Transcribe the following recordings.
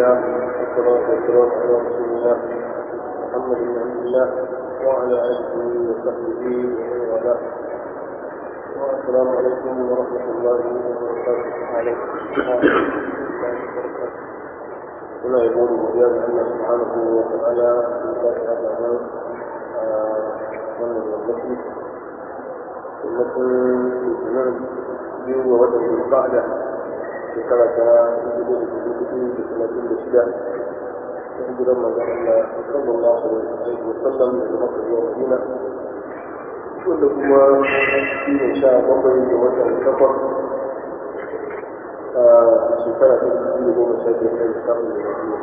الله والصلاة والسلام على رسول الله محمد بن عبد الله وعلى آله وصحبه ومن والاه والسلام عليكم ورحمة الله وبركاته عليكم هنا يقول بجانب الله سبحانه وتعالى في ذات هذا الأمر wannan yammaci yammacin litinin biyu ga watan zulqa'da shekara ta dubu da dubu dubu da talatin da shida ta hijiran manzon Allah sallallahu alaihi wa sallam daga Makka zuwa Madina wanda kuma shi ne sha bakwai ga watan takwas a shekara ta dubu da goma sha biyar da lissafin da Madina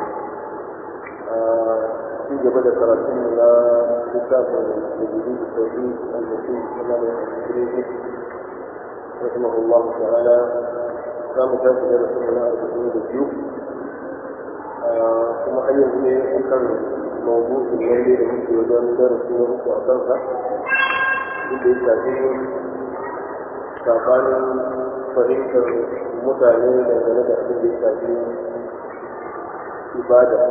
في جبل كراتين لا كتاب وجديد التوحيد المسيح كمال الإنجليزي رحمه الله تعالى كان كاتب رسول الله أربعين بالجيوب ثم حيث لي أكثر موضوع الليل لمسي وجان درس ورسو أكثرها اللي يتعطيه sabanin fahimtar mutane dangane da abin da ya shafi ibada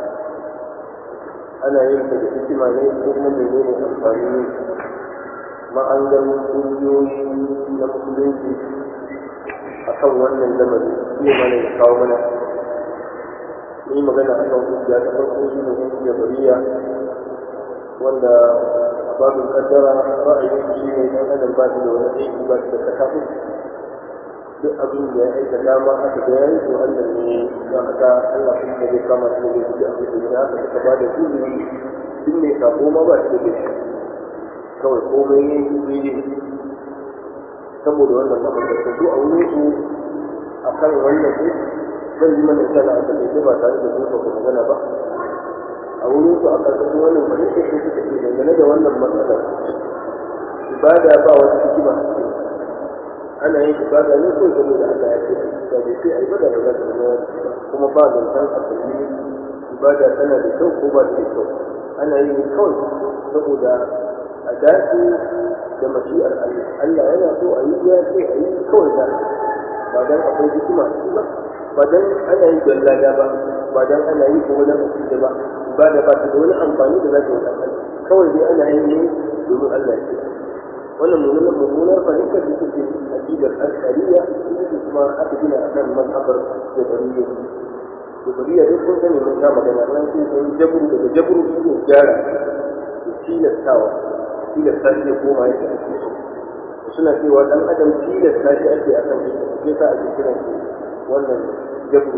ana yin ta da hikima ne ko kuma menene amfani ne ma'angar ƙungiyoyi na musulunci a kan wannan lamari iya mana ya kawo mana ni magana a kan ƙungiya ta farko shi ne yan jabariya wanda a babin kaddara ra'ayin shi ne ɗan adam ba da wani aiki ba da tsakafi duk abin da ya aikata ma aka ga yayi to Allah ne don haka Allah kuma zai kama shi da duk abin da ya haka suka ba da izini duk mai sako ma ba shi da shi kawai komai ya yi ne saboda wannan mahaifar su a wurin su a kan wannan ne zan yi mana sana a taƙaice ba tare da zuwa ku magana ba a wurin su a ƙarƙashin wannan fahimtar su suka ce dangane da wannan matsalar ibada ba wata hikima a cikin ana yin ibada ne ko saboda Allah ya ce da bai sai ibada ba za ta zama kuma ba zancen asali ibada tana da kyau ko ba ta da kyau ana yin kawai saboda a dace da mashi'ar Allah Allah yana so a yi ya ce a yi kawai da ba dan akwai hikima ba ba dan ana yi don lada ba ba dan ana yi ko wajen asiri ba ibada ba ta da wani amfani da za ta yi kawai dai ana yin ne domin Allah ya ce wannan mummunar mummunar fahimtar da take aqidar al-shari'a ita ce kuma aka gina akan mazhabar jabariyya jabariyya duk kun sani mun sha magana nan sai sun jabru daga jabru shi ne gyara da tilastawa tilasta shi ya koma yadda ake so suna cewa dan adam tilasta shi ake akan shi sai sa ake kiran shi wannan jabru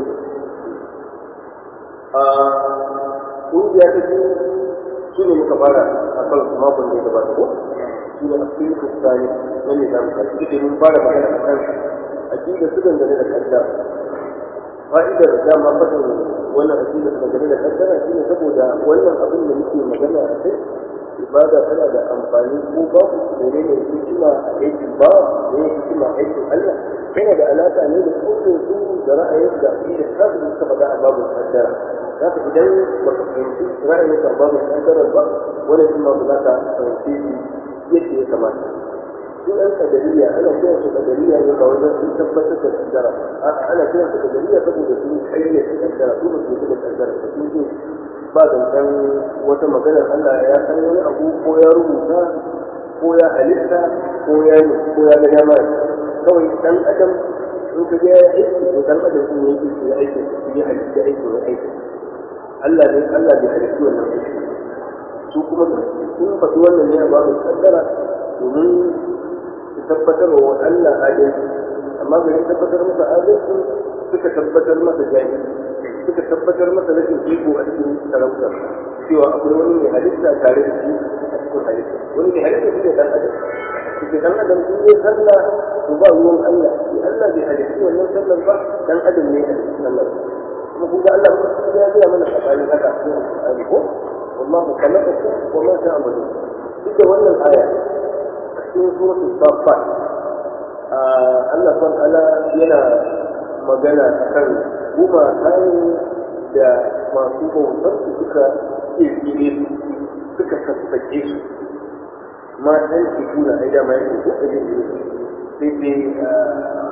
a kungiya ta biyu su ne muka fara a kan su makon da ya gabata ko shi ne asirin kristani na nizam ta shi da mun fara magana a kan aƙida su dangane da kaddara fa'idar dama fadin wannan aƙida su dangane da kaddara shi ne saboda wannan abin da muke magana a kai ibada tana da amfani ko babu mene ne hikima a aikin ba ne hikima a aikin Allah yana da alaƙa ne da kaunin su da ra'ayin da aƙida ta su suka faɗa a babu kaddara za ka idan ba ka fahimci ra'ayin sa babu kaddara ba wani kuma ba za ka fahimci yadda ya kamata su ɗan kadariya ana kiran su kadariya ne ba wajen sun tabbatar da kaddara ana kiran su kadariya saboda sun kayyade kaddara su ba su yi da kaddara ba sun ce ba zancen wata maganar Allah ya san wani abu ko ya rubuta ko ya halitta ko ya yi ko ya ga dama kawai dan adam in ka ga ya aiki to dan adam sun yi aiki ya aiki su yi halitta aiki ya aiki Allah ne Allah bai halitta wannan aiki su kuma sun faɗi wannan ne a babu kaddara domin su tabbatar wa Allah adalci amma garin tabbatar masa adalci suka tabbatar masa jahil suka tabbatar masa rashin iko a cikin sarautar cewa akwai wani mai halitta tare da shi a cikin halitta wani mai halitta shi ne dan adam cikin dan adam sun yi sallah to ba ruwan Allah shi Allah bai halitta wannan sallar ba dan adam ne halitta sallar kuma kun ga Allah ya ga mana tsakani haka cikin Al-Qur'ani ko والله خلقكم وما تعملون duk wannan aya a cikin suratul safat Allah subhanahu ala yana magana akan gumaka da masu bautar su suka kirkire su suka sassake su ma dan shi kuna ai da mai ko ajin su sai dai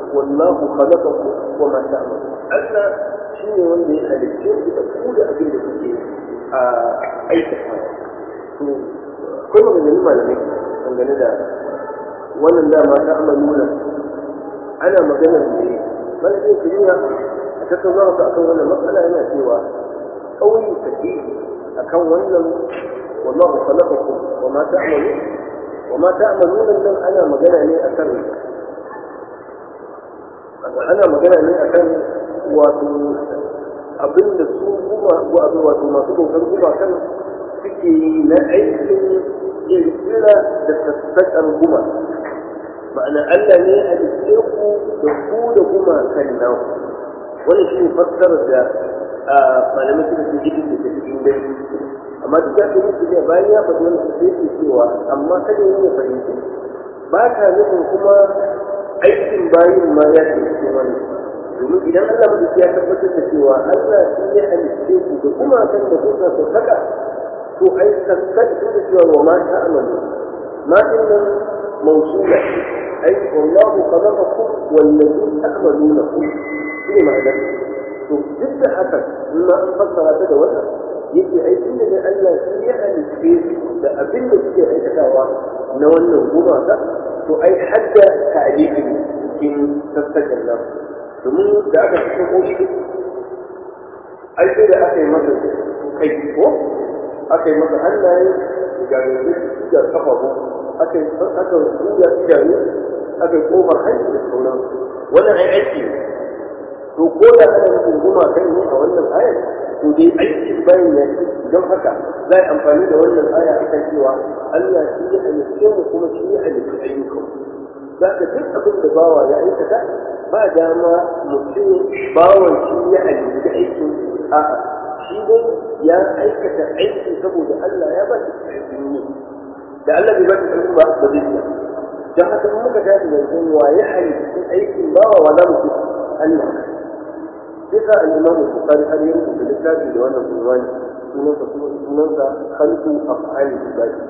wallahu khalaqakum wa ma ta'malun Allah shine wanda ya halicce ku da ku da abin da kuke a aikata to akwai maganganun malamai dangane da wannan dama ta amaluna ana maganar ne malamin kimiyya a tattauna su akan wannan matsala yana cewa ƙauye sahihi akan wannan wallahu khalaqakum wa ma ta'malun wa ma ta'malun nan ana magana ne akan ana magana ne akan wato abinda su kuma wato masu bautar gumakan suke yi na aikin kirkira da sassaƙar guma ma'ana Allah ne a halitte ku da ku da gumakan naku wani shi ne fassarar da malamai suka ce jikin da ta cikin dai amma duk da ake musu ne bayan ya faɗi wani sai ke cewa amma kada yi ya fahimci ba ka nufin kuma aikin bayin ma ya ce cikin wani domin idan Allah mutu ya tabbatar da cewa Allah shi ya halitte ku da gumakan da kuka sassaka to ai sassaka da cewa wa ma ta amalu ma din nan موصولة أي والله خلقكم والذي تعملونه في معنى جد حسن ما أنفسر هذا ولا yake aikin da Allah shi ya halitte da abin da suke aikatawa na wannan gumaka to ai hadda ta'alifin cikin sassaƙin nan domin da aka fi ko shi ai sai da aka yi masa kai ko aka yi masa hannaye ga gaske da kafafu aka yi aka ruya idanu aka yi kofar hanci da sauransu wannan ai aiki ne to ko da ana nufin guma kai ne a wannan ayar to dai aiki bayan ya ce don haka za a amfani da wannan aya akan cewa Allah shi ya halitta mu kuma shi ya halitta ayyukan za ka duk abin da bawa ya aikata ba dama mutum bawan shi ya halitta aikin a'a shi dai ya aikata aiki saboda Allah ya ba shi ƙarfin yi da Allah bai ba shi ƙarfin ba ba zai iya don haka in muka tashi zancen wa ya halitta aikin bawa wa za mu ce Allah sai sa al-Imam Bukhari har ya rubuta littafi da wannan unwani sunansa sunansa khalqu af'ali ibadi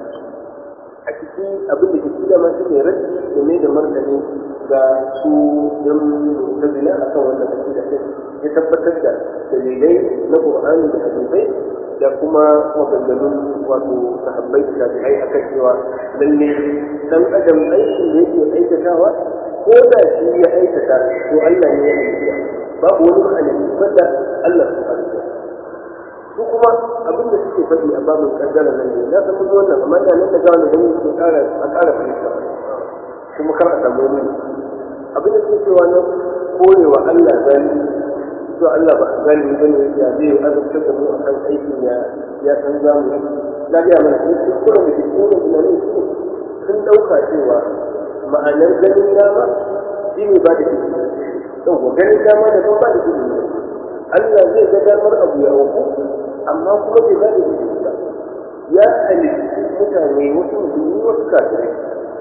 a ciki abin da ke cikin ma shi ne raddi da mai da martani ga su yan mutazila akan wannan aqida din ya tabbatar da dalilai na Qur'ani da hadisai da kuma maganganun wato sahabbai da tabi'ai akan cewa lalle dan adam aikin da yake aikatawa ko da shi ya aikata to Allah ne ya aikata babu wani ma'anabi wanda Allah subhanahu wa su kuma abin da suke faɗi a babin kaddara nan ne na san mun wannan amma da nan da ga wannan gani su ƙara a ƙara fahimta kuma kar a samu wani abin da suke cewa na korewa Allah zalimi to Allah ba zalimi bane ya zai azabtar da mu akan aikin ya ya san zamu na ga mana sun kuskure da cikin tunanin shi sun dauka cewa ma'anar ganin dama shi ne ba da izini yau ganin dama da ba da izini Allah zai ga damar abu ya auku amma kuma bai ba da izini ba ya halitta mutane wasu musulmi wasu kafirai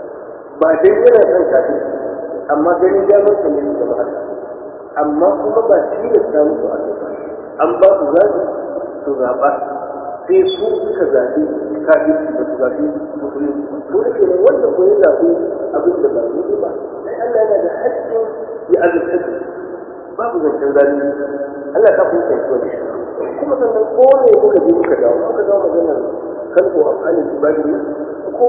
ba dai yana son kafin amma ganin damar sa ne su zama haka amma kuma ba tilasta musu a kai ba an ba su zaɓi su zaɓa sai su suka zaɓi kafin ba su zaɓi musulmi ko da kenan wanda ko ya zaɓi abin da ba daidai ba sai Allah yana da haƙƙin ya azurta da babu zancen zalimi Allah ta kun kai wani kuma sannan ko ne muka je muka dawo muka dawo maganar kalko a alin ibadi ne ko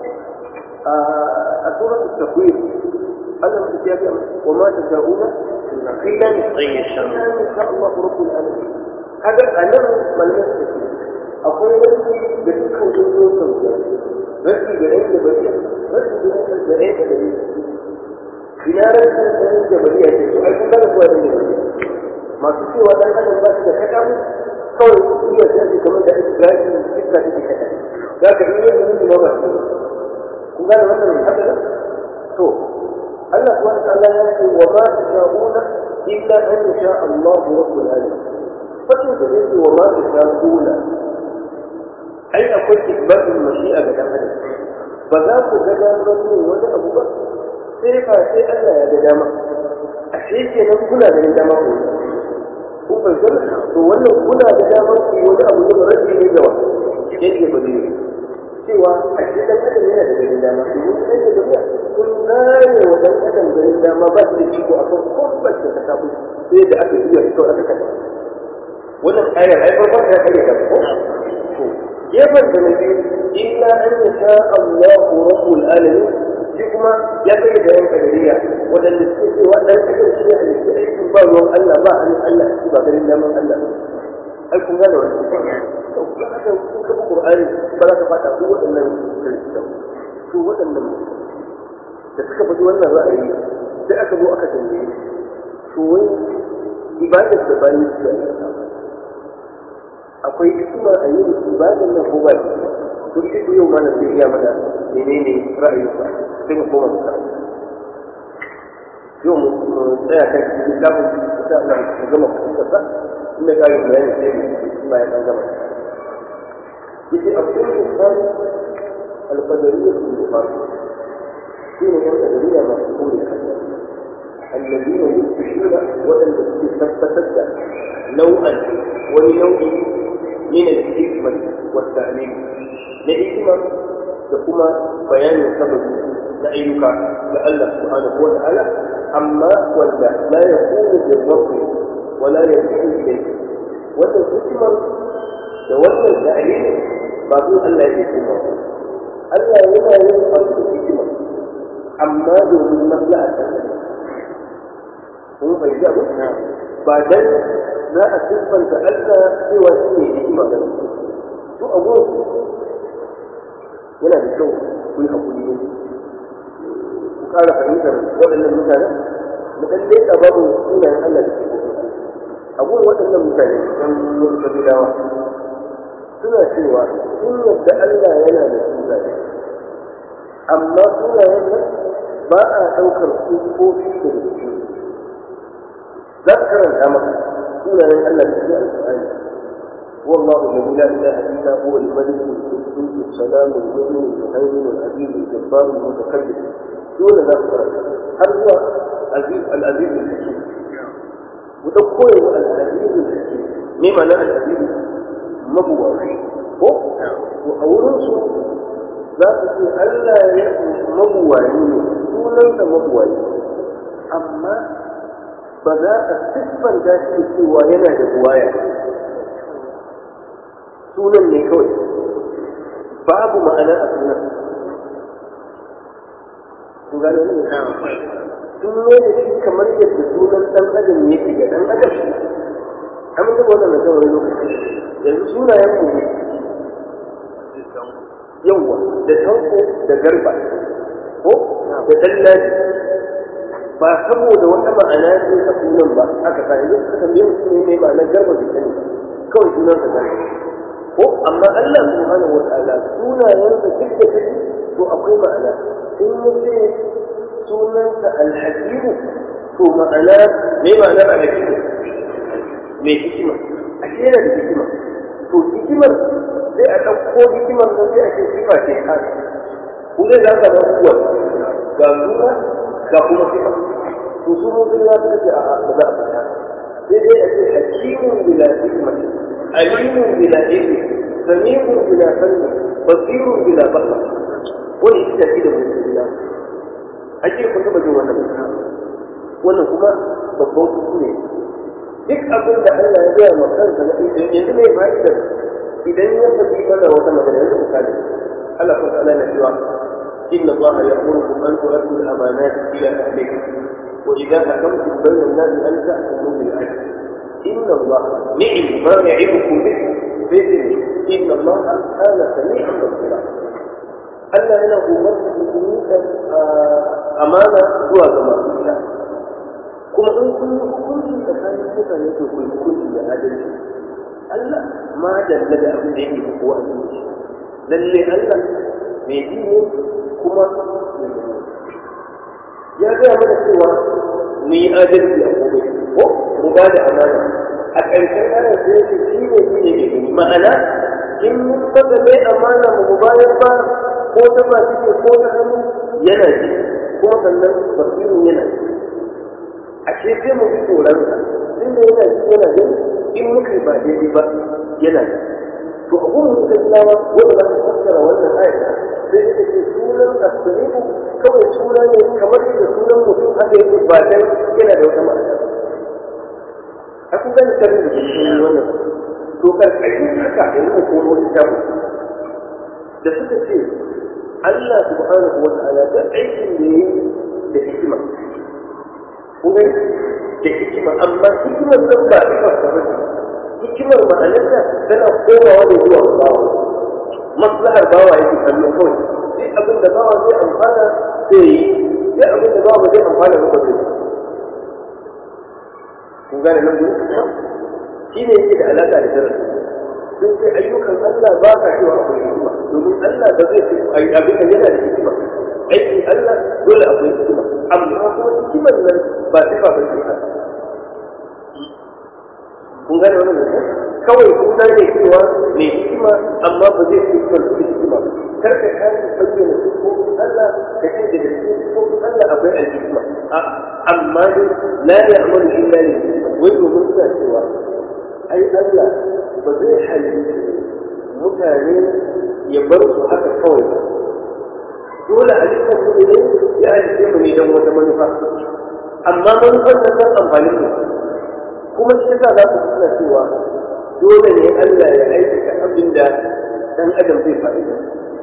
a suratul takwir Allah mutum ya ga wa ma tasha'una illa أن يشاء in sha Allah rabbul alamin kaga anan malamin su ce akwai wani da dukkan jinsosin su rashi da ɗan jabariya rashi da ɗan da ɗan jabariya ina rashin ɗan jabariya ce su ai kun gane kuwa ɗan jabariya masu cewa ɗan adam ba shi da kaɗa mu kawai su iya sai kamar da ake gashi iska take kaɗa za ka iya yin mutum ba ba su kun gane wannan haka to Allah subhanahu wa ta'ala ya ce wa ma tasha'una illa an yasha Allah rabbul alamin fakin da yake wa ma tasha'una ai akwai isbatul mashi'a ga dan adam ba za ku ga damar yin wani abu ba sai fa sai Allah ya ga dama a shi ke nan kuna da dama ku kun fahimta to wannan kuna da damar ku wani abu da rabi ne gawa yake ba ne cewa a cikin ɗan adam yana da ganin dama domin ɗan da duniya kun zare wa ɗan adam ganin dama ba su da iko a kan kwamfas da ta kafu sai da aka iya fito aka kasa wannan ayar ai farkon ta kare ta ko to gefen da na biyu illa an yasha Allahu rabbul alamin shi kuma ya kai da yan kadariya waɗanda suke cewa ɗan adam shi ne halitta aikin ba ruwan Allah ba hannun Allah shi ba ganin daman Allah ai kun gane wani to haka kun kafa Qur'ani ba za ka faɗa ko waɗannan kiristau to waɗannan da suka faɗi wannan ra'ayi sai aka zo aka tambaye to wai ibadar da bayan su da akwai hikima a yin ibadar nan ko ba to ita ce yau mana sai iya mana menene ra'ayinsa sai mu koma mu karanta yau mu tsaya kan cikin littafin insha Allah mu gama fahimtar sa in da kayan bayani sai mu bayan an gama yace abdul insan al-qadariyya al-bukhari shine yan qadariyya masu kore kansa الذين يثبتون وأن تثبت نوعا ولنوع من الحكمة والتعليم لحكمة تقوم بيان السبب لأيك لألا سبحانه وتعالى أما ولا لا يكون بالرب ولا يرجع إليه وأن الحكمة تولى التعليم بعضهم ألا يكون ألا يلا يبقى الحكمة أما دون المصلحة kun fahimci abu ba dan za a siffanta Allah cewa shi ne hikima ga su a gurin yana da kyau ku yi hakuri ne ku ƙara fahimtar waɗannan mutane mu ɗan leƙa babu sunayen Allah da ke a gurin waɗannan mutane ɗan wasu kabilawa suna cewa sun yadda Allah yana da sunaye amma sunayen nan ba a ɗaukar sufofi da cikin ذكر الأمر سنة أن في القرآن هو الله الذي لا إله إلا هو الملك القدوس السلام المؤمن المهيمن العزيز الجبار المتكبر دون ذكر هل هو عزيز العزيز الحكيم وتقول العزيز الحكيم ما معنى العزيز مبوعي هو وأولنسو za su ce Allah ya mabuwayi ne sunansa mabuwayi amma ba za a siffanta shi da cewa yana da buwaya sunan ne kawai babu ma'ana a sunan kun gane ne sun ne da shi kamar yadda sunan dan adam yake ga dan adam an ga wannan na kawai lokaci yanzu sunayen mu yawa da tanko da garba ko da dallaji ba saboda wata ma'ana ce a sunan ba aka sa yanzu suka tambaye mutum ne mai ma'anar garba bai sani kawai sunan sa garba ko amma Allah subhanahu wataala sunayensa duk da kake to akwai ma'ana in yace sunansa alhakimu to ma'ana me ma'anar alhakimu mai hikima a yana da hikima to hikimar sai a ɗauko hikimar nan sai a ce sifa ce ta ku zai zaka da kuwa ga suna ga kuma sifa to su mutum ya suka ce a ba za a fita sai dai a ce hakimun bila hikmati alimun bila ilmi sami'un bila sanni basirun bila basar wani ita ce da mutum ya ake kun taɓa jin wannan wannan kuma babban kuskure duk abin da Allah ya gaya ma kansa na yanzu ne fa'idar idan ya faɗi mana wata magana yanzu misali Allah kuma ta'ala na cewa إن الله يأمركم أن تؤدوا الأمانات إلى أهلها وإذا حكمتم بين الناس أن تحكموا بالعدل إن الله نعم ما يعظكم به بإذنه إن الله كان سميعا بصيرا ألا أنا أمرت بكم أمانة هو كما قيل kuma in kun yi hukunci tsakanin mutane to ku yi hukunci da adalci Allah ma dalla da abin da yake ko a zuci lalle Allah mai ji ne kuma ya gaya mana cewa mu yi adalci a gobe ko mu ba da amana a ƙarshen ayar da yake shi ne shi ne ke gani ma'ana in mun saka mai amana mu mu bayar ba ko ta ba take ko ta hannu yana ji kuma sannan basirin yana ji a ce sai mu ji tsoron sa tunda yana ji yana gani in muka yi ba daidai ba yana ji to a gurin mutum lawa wanda za ka fassara wannan ayat sai suka ce sunan asalimu kawai suna ne kamar da sunan mutum haka yake ba dan yana da wata ma'ana a kun gani karin da ke wannan to karkashin haka yanzu ko wani tabu da suka ce Allah subhanahu wa ta'ala da aikin da yi da hikima kun gani da hikima amma hikimar nan ba ita ba hikimar ma'anarta tana komawa da zuwa bawa maslahar bawa yake kallo kawai sai abin da bawa zai amfana zai yi sai abin da bawa zai amfana ba zai kun gane nan gudu shi ne yake da alaƙa da darasi sun sai ayyukan Allah ba ka cewa akwai hikima domin Allah ba zai ce abin da yana da hikima aikin Allah dole akwai hikima amma kuma hikimar nan ba sifa ba ce haka kun gane wannan ne kawai suna ne cewa mai hikima amma ba zai fi kan su hikima kar ka kare bayyana sifofin Allah ka ce da cikin sifofin Allah akwai alhikima amma dai la ya'malu illa li wai domin suna cewa ai Allah ba zai halitta mutane ya bar su haka kawai ba dole halittar mu ne ya halitta mu ne don wata manufa amma manufar nan san amfanin mu kuma shi yasa za ku suna cewa dole ne Allah ya aikata abin da dan adam zai fa'ida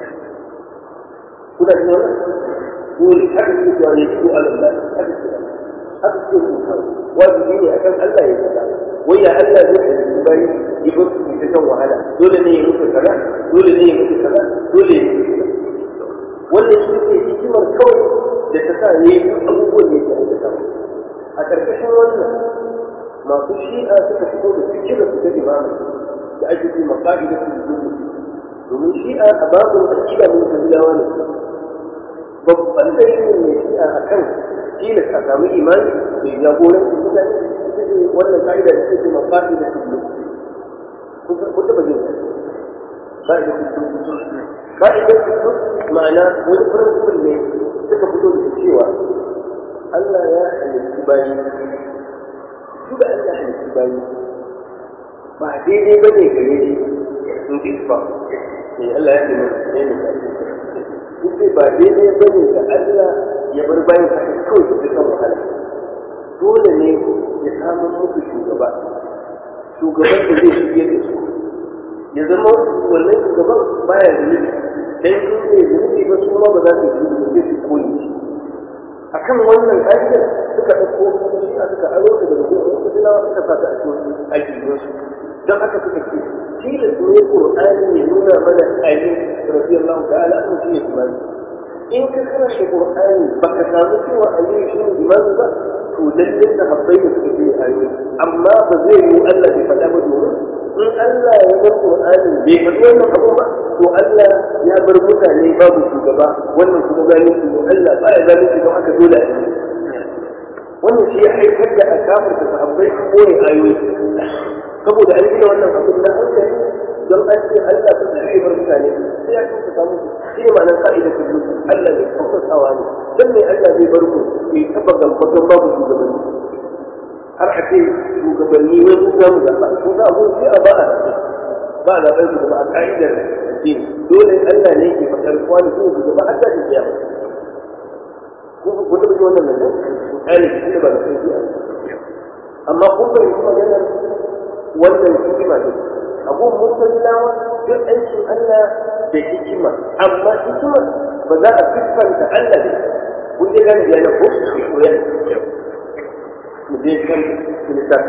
kuna jin wannan dole haka ne cewa ne ko Allah haka ce haka ce ku kawo wajibi ne akan Allah ya faɗa wai ya Allah zai yi bai yi ba su ta shan wahala dole ne ya mutu kaza dole ne ya mutu kaza dole ya mutu kaza wannan shi ne hikimar kawai da ta sa ne abubuwan da yake aikata a ƙarƙashin wannan masu shi'a suka fito da fikirar su ta imama da ake ce maƙa'ida su da domin shi'a a babin aƙida mun kabilawa ne babban dalilin mai shi'a a kan tilas a samu imani mai jagoranci mutane ita ce wannan ka'ida da take maƙa'ida su da kun taɓa jin ka'ida su ka'ida su ma'ana wani principle ne suka fito da cewa Allah ya halitta bayi su da Allah halittu bayi ba daidai ba ne gare shi in ji ba ne Allah ya nuna ne ne duk dai ba daidai ba ne ga Allah ya bar bayan ka kawai su kan wahala dole ne ya samu musu shugaba shugaban da zai shige da su ya zama wannan shugaban baya da nufi dan su ne da nufi ba su ma ba za su yi su koyi shi akan wannan ƙa'idar suka ɗauko su shi a suka aro ta daga gurin wasu dilawa suka sa ta a cikin aƙidun su don haka suka ce tilas ne Qur'ani ya nuna mana Ali radiyallahu ta'ala an shi ne imani in ka karanta Qur'ani baka samu cewa Ali shi ne imani ba to lalle da habbai da suka ce ayoyi amma ba zai yi Allah bai faɗa ba domin in Allah ya bar Qur'ani bai faɗi wannan abu ba to Allah ya bar mutane babu shugaba wannan kuma zalunci ne Allah ba ya zalunci don haka dole a yi wannan shi ya haifar da akamar da sahabbai su koyi ayoyi saboda an gina wannan abin na hankali don an ce Allah ta zai bar mutane sai ya kusa samu shi ne ma'anar ka'ida ta zuci Allah zai kusasawa ne don me Allah zai bar ku bai taba gambaton babu shugabanni har a ce shugabanni wai mun za mu zaɓa ko za a gudu sai a ba a zaɓe ba a zaɓen shugaba a ka'idar ce dole Allah ne ke faɗar kwani su shugaba har da ke kiyama ko ko da wannan nan misali shi ba da kai amma kun fahimci maganar wannan hikima ne abun mutallawa duk aikin Allah da hikima amma hikima ba za a siffanta Allah da kun je gane ya na ko ko ya mu je kan littafi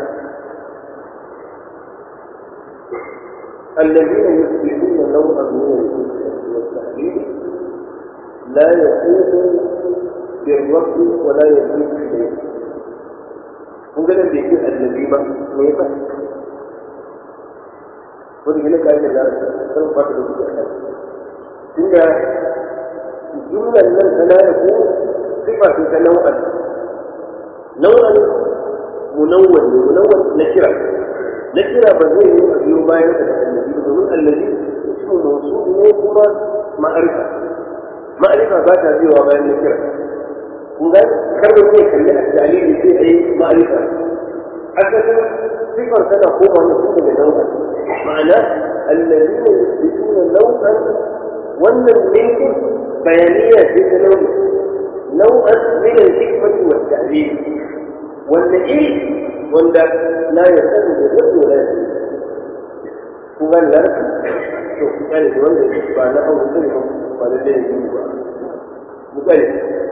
الذين يثبتون نوعا من الحكمة والتحليل لا يكون بالرفض ولا يزيد إليه kun ganin da yake annabi ba me yasa wani gina kayan da lara kan fata da kuke kai tunda jumlar nan ta la yaku sifa ce ta nau'an nau'an munawwan ne munawwan na kira na kira ba zai yi a biyo bayan da annabi ba domin annabi ismu mawsul ne kuma ma'arifa ma'arifa ba ta biyowa bayan na kira kun ga karba zai kalli a dalili sai a yi ma'arifa asalin sifar tana koma ne tun daga nan ma'ana allazina yusbituna nau'an wannan minkin bayaniya ce ta nau'i nau'an min al-hikmati wa at-ta'lil wanda iri wanda la yasadu bi rabbi wa la yasadu kun gane larabci to ku gane da wanda ba na hawa zai ba ba da dai yi ba mu gane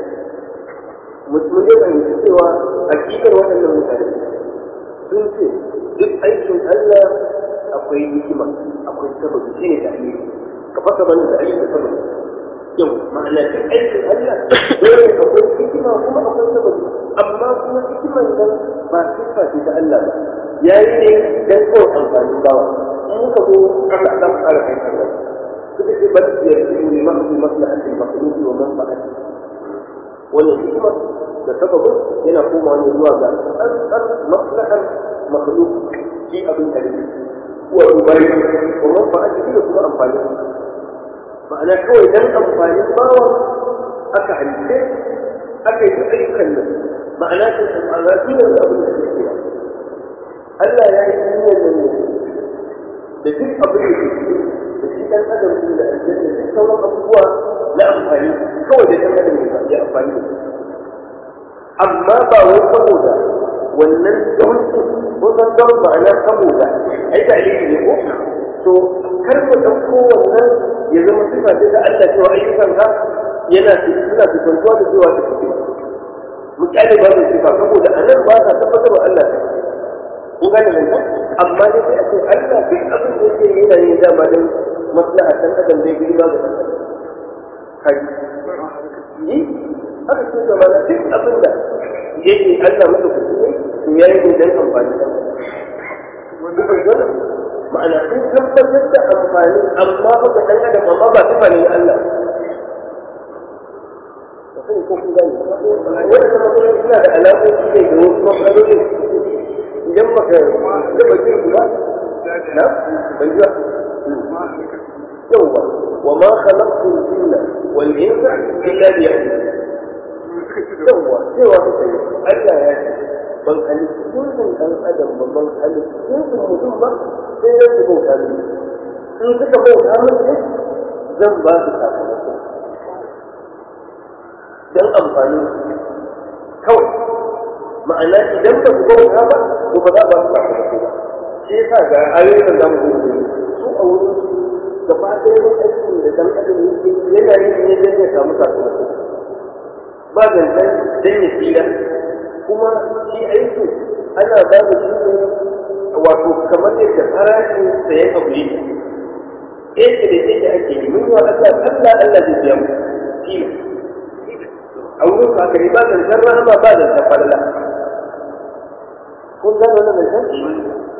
mun yi fahimci cewa hakikar waɗannan mutane sun ce duk aikin Allah akwai hikima akwai sababi shi ne ta'alili ka fasa mana da ayyukan sababi yau ma'ana da aikin Allah dole akwai hikima kuma akwai sababi amma kuma hikiman nan ba sifa ce ta Allah ba yayi ne dan kawai amfanin bawa in ka zo aka aka fara kai Allah suka ce bal yarju li mahdi maslahati al-makhluq wa manfa'ati wannan hikima da sababin yana komawa ne zuwa ga tsantsar maslahar makhluk shi abin da ne wa ubari wa manfa'ati da kuma amfani ma'ana kawai dan amfanin bawa aka halice aka yi ayyukan nan ma'ana ta ma'ana shi ne abin da ke kira Allah ya yi duniyar nan ne da duk abin da ke da shi dan adam din da aljanna da sauran abubuwa na amfani kawai da dan adam ne ya amfani da su amma ba wai saboda wannan dauki ko san don ma'ana saboda ai da aliki ne ko to kar mu dauko wannan ya zama sifa ce da Allah cewa ayyukan ka yana suna fitantuwa da cewa da suke mu kyale ba da sifa saboda anan ba ka tabbatar Allah ta kun gane nan amma ne sai a ce Allah duk abin da yake yana yin dama don maslaha dan adam zai girma ga dan adam kai yi haka sun zama na duk abin da yake Allah masa kuskure to ya yi dan amfani da wannan ma'ana sun tabbatar da amfani amma ba ga dan adam amma ba sifa ne Allah sai ko kun gani wannan matsaloli suna da alaƙoƙi ne da wasu matsalolin idan baka gaba jin ba na ban ji yawwa wa ma khalaqtu al-jinna wal insa illa liya'budun yawwa cewa suka yi Allah ya ce ban halittu jinsin ɗan adam ba ban halittu jinsin mutum ba sai ya su bauta mini in suka bauta mini zan ba su sakamako don amfani kawai ma'ana idan ba su bauta ba to ba za ba su sakamako ba shi yasa ga ayoyin da zamu zo su a wurin su gaba ɗaya aikin da dan adam yake yana yin ne don ya samu sakamako ba zancen don ya tsira kuma shi aiki ana ba da shi ne wato kamar yadda farashin sayan abu yake yake da yake ake yi mun wa Allah Allah Allah zai biya mu shi a wurin ka kai ba zancen rahama ba zancen falala kun gano wannan zancen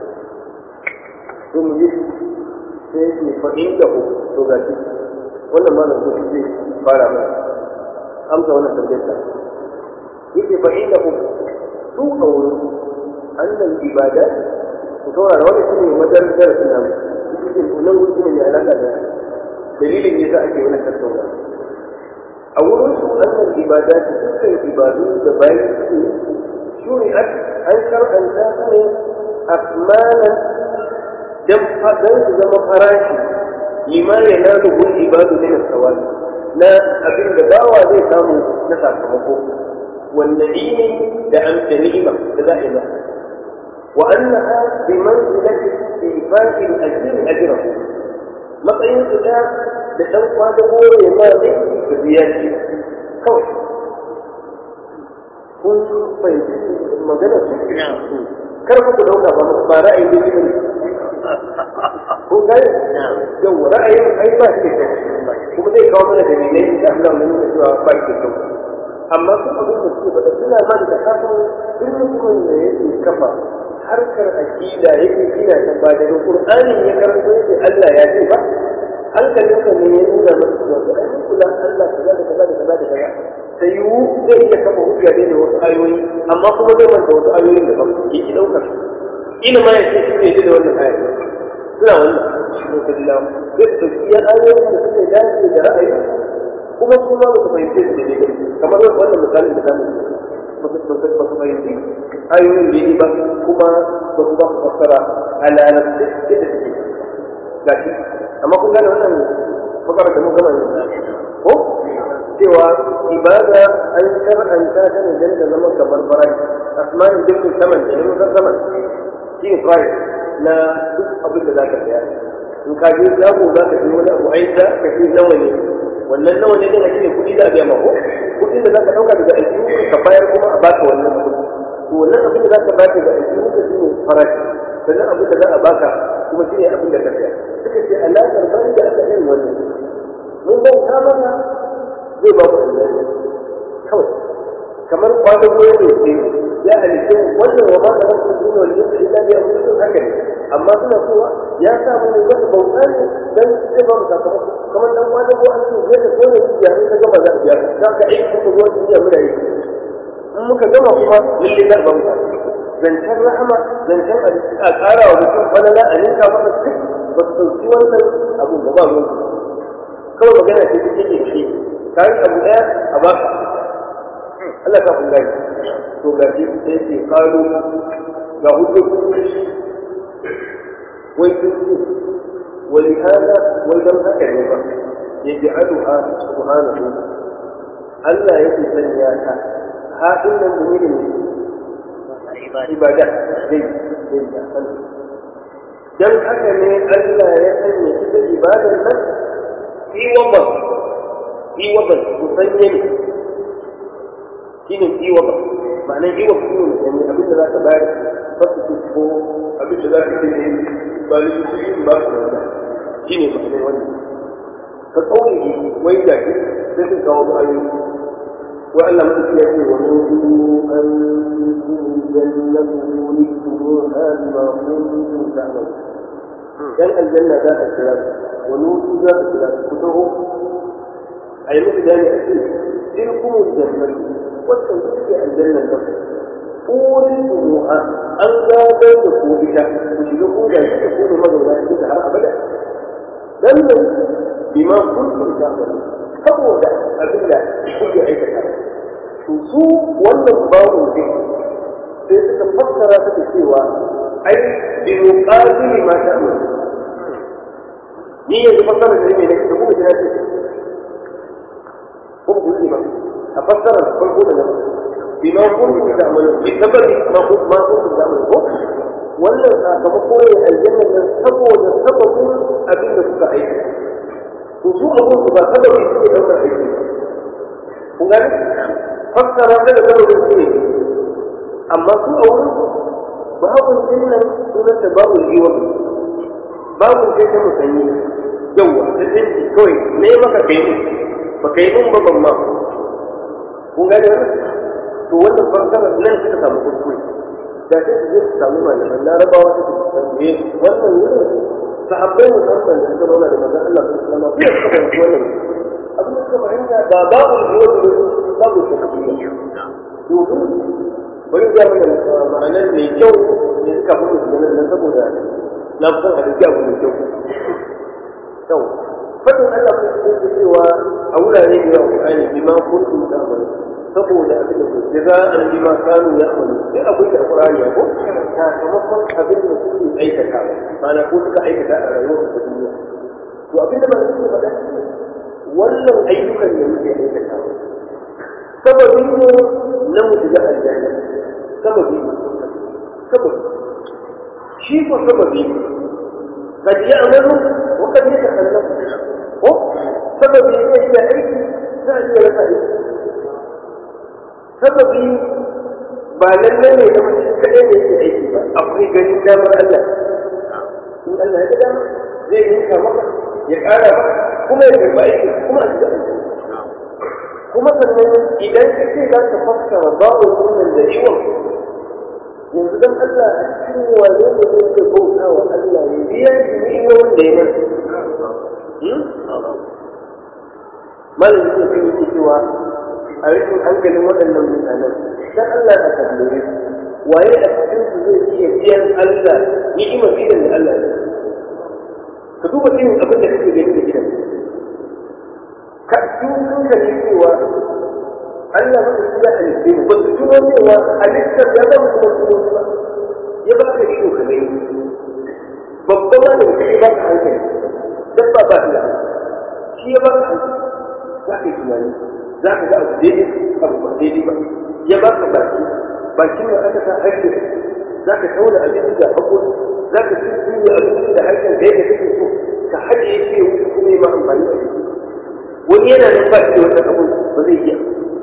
to mu yi sai yake fa'in da ku to gashi wannan malam zai fara mana amsa wannan tambayar yake fa inda ku su a wurin annal ibada ku saurara wani shi ne madar darasin nan cikin nan wuri ne mai alaƙa da dalilin yasa ake wani tattauna a wurin su annal ibada ta dukkan ibadu da bayan su shuri'at an shar'anta su ne asmanan dan su zama farashi lima yanaluhu ibadu min as-sawabi na abin da bawa zai samu na sakamako والنعيم لأم جريمة دائما وأنها بمنزلة استيفاء الأجر أجره matsayin su da da ɗan kwada gore ma aiki da ziyarci kawai kun fahimci magana su kar ku dauka ba ba ra'ayin da ne kun gane yau ra'ayin ai ba shi da kuma zai kawo mana dalilai da Allah mun nuna cewa ba shi da kyau amma su abin da suke faɗa suna man da kafin duk mutumin da yake kafa harkar akida yake gina ta ba daga qur'ani ya karanto yake Allah ya ce ba hankalinka ne ya nuna masa cewa to ai kula Allah kaza da kaza da kaza da kaza sai yu zai iya kafa hujja ne da wasu ayoyi amma kuma zai manta wasu ayoyin da ba yake daukar ina ma ya ce shi ne da wannan ayat suna wannan shi ne kallahu zai dauki ya ayoyin da suke dace da ra'ayi kuma su ma ba su fahimce su da daidai kamar wannan misalin da zamu yi ba su fahimci ayoyin da yi ba kuma ba su ba su fassara a larabci da da suke gashi amma kun gane wannan fakara da mun gama ne ko cewa ibada an shar'anta ta ne dan ta zama kamar farai asma'in dukkan saman da yin saman shi ne farai na duk abin da za ka saya in ka je shago za ka je wani abu aisha ka ce nawa ne wannan nawa ne ne shine kuɗi da biya mako kuɗin da za ka ɗauka daga aljihu ka bayar kuma a baka wannan kuɗi to wannan abin da za ka baka daga aljihu ka shine farashi sannan abin da za a baka kuma shine abin da ka saya suka ce alaƙar bani da aka yin wannan mun bauta mana zai ba mu aljanna kawai kamar kwanan goyon da ke ya halitta wannan wa ma da rasu duniya wal jinsi illa bi amrin haka ne amma suna cewa ya sa mu ga bauta ne dan zai ba mu sakamako kamar dan kwanan go an ce zai da kone ya ne ka gama za a biya za ka aiki kuma zuwa duniya muna yi in muka gama kuma lalle za a ba mu zancen rahama zancen a ƙara wa mutum falala a ninka masa duk ba su ɗauki wannan abin da ba ruwan kawai magana ce take da shi kayan abu ɗaya a baka Allah ka kun gani to ga shi sai ce karo ga hujjoji wai sun ce wani hana wai don haka ne ba ya ji adu'a subhanahu Allah yake sanya ta haɗin nan da ne ibada zai zai da sani don haka ne Allah ya sanya ita ibadar nan fi wabar fi wabar musanye ne shi ne fi wabar ma'anar fi wabar shi ne musanye abin da za ka bayar fasu ko abin da za ka ce ne ba da su yi ba su wanda shi ne ma'anar wannan ka tsauri wai da shi sai sun kawo ayoyi وألا ملك يأتي ونودوا أن تلكم الجنة نورثتموها بما كنتم تعملون كان الجنة ذات الثلاث ونودوا ذات الثلاث كتبهم أي مثل ذلك أكيد تلكم الجنة والتنسيق الجنة لكم أورثتموها أن لا تكون بها وشلكم لا تكون مدونا عند سهر أبدا لم بما كنتم تعملون saboda abin da kuke aikata to su wannan babu ne sai suka fassara ta da cewa ai bi muqabili ma ta'mal ni yanzu fassara da ne da kuma jira ce ko ku ji ba a fassara farko da nan bi ma kuntum ta'malu bi sababi ma kuntum ma kuntum ta'malu ko wannan sakamako ne aljanna nan saboda sababin abin da suka aikata to su abun su ba sababi suke daukar aiki kun gani fassara ta da sababin su ne amma su a wurin su babun dinnan sunan ta babu liwan babu sai ta musanyi yawa ta dinki kawai ne maka kai ne ba kai mun ba ban ma kun gani wannan to wannan fassara nan suka samu kuskure da sai su je su samu malaman larabawa su tambaye wannan wurin sahabbai musamman da suka zauna da manzon Allah sallallahu alaihi wasallam suka fahimci wannan abin da suka fahimta ba babu yiwuwa da babu shakkiya domin bari ga mana ma'anar mai kyau ne suka fi su ganin nan saboda na fi son hadisi abu mai kyau kyau fadin Allah ko su cewa a wurare da yawa Qur'ani bima kuntum ta'malun saboda abin da kuke za a yi ma kanu ya amalu sai akwai da Qur'ani ko sakamakon abin da suke aikata mana ko suka aikata a rayuwar ta duniya to abin da ba su faɗa shi wannan ayyukan da muke aikata sababin ne na mu shiga aljanna sababi sababi shi ko sababi قد يعمل وقد يتخلف سبب يجي aiki za a iya rasa aiki sababi ba lallai ne da mutum kaɗai da yake aiki ba akwai ganin damar Allah in Allah ya ga dama zai yanka maka ya ƙara maka kuma ya karɓa aiki kuma a shiga aiki kuma sannan idan ka ce za ka fassara babu sunan da ciwon yanzu dan Allah a cikin wane ne zai ce bauta wa Allah ya biya shi ni'imomin da ya masa malam yake kan yake cewa a rikin hankalin waɗannan mutanen dan Allah a tambaye su waye a cikin su zai iya biyan Allah ni'imar gidan da Allah ya ka duba irin abin da kake gani da gidan ka su sun kalli cewa Allah ba su ya halitta mu ba su tuno cewa halittar ya ba mu kuma tuno ba ya ba ka ido ka gani babban ma da mutum ya ba ka hankali dabba ba ta shi ya ba ka hankali za ka yi tunani za ka ga abu daidai abu ba daidai ba ya ba ka baki bakin da aka sa harshe za ka tauna abinci da haƙuri za ka tuntuni abinci da harshen da yadda kake so ka haɗe shi ya wuce kuma ya ma amfani a jiki wani yana nan ba shi da wata abu ba zai iya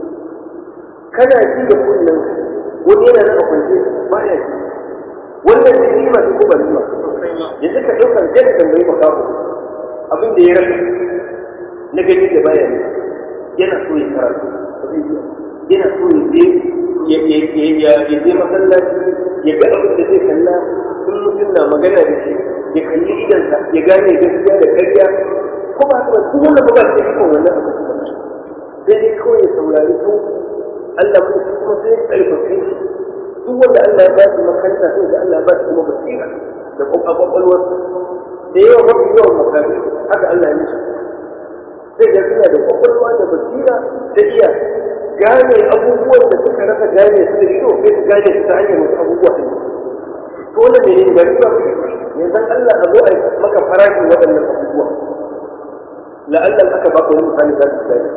kana ji da kunnen wani yana nan a kwance ba ya ji wannan da ni masu ko ba ni ma yanzu ka ɗaukar jan tambayi makaho abin da ya rasa na gani da baya ne yana so ya karatu ba zai iya yana so ya je ya je masallaci ya ga abin da zai kalla in mutum na magana da shi ya kalli idansa ya gane gaskiya da ƙarya ko ba haka ba duk wanda ba ba da ikon wannan abu ba sai dai kawai ya saurari su Allah mu kuma sai ya ƙarfafe shi duk wanda Allah ya ba shi makaranta sai da Allah ya ba shi kuma basira da kwakwalwar da yawa mafi yawan makafi haka Allah ya mishi sai da suna da kwakwalwa da basira da iya gane abubuwan da suka rasa gane su da ido sai su gane su ta hanyar wasu abubuwa ɗin to wannan ne ne bari ba yanzu Allah a zo a maka farashin waɗannan abubuwa la'allan aka ba ka wani misali za su gane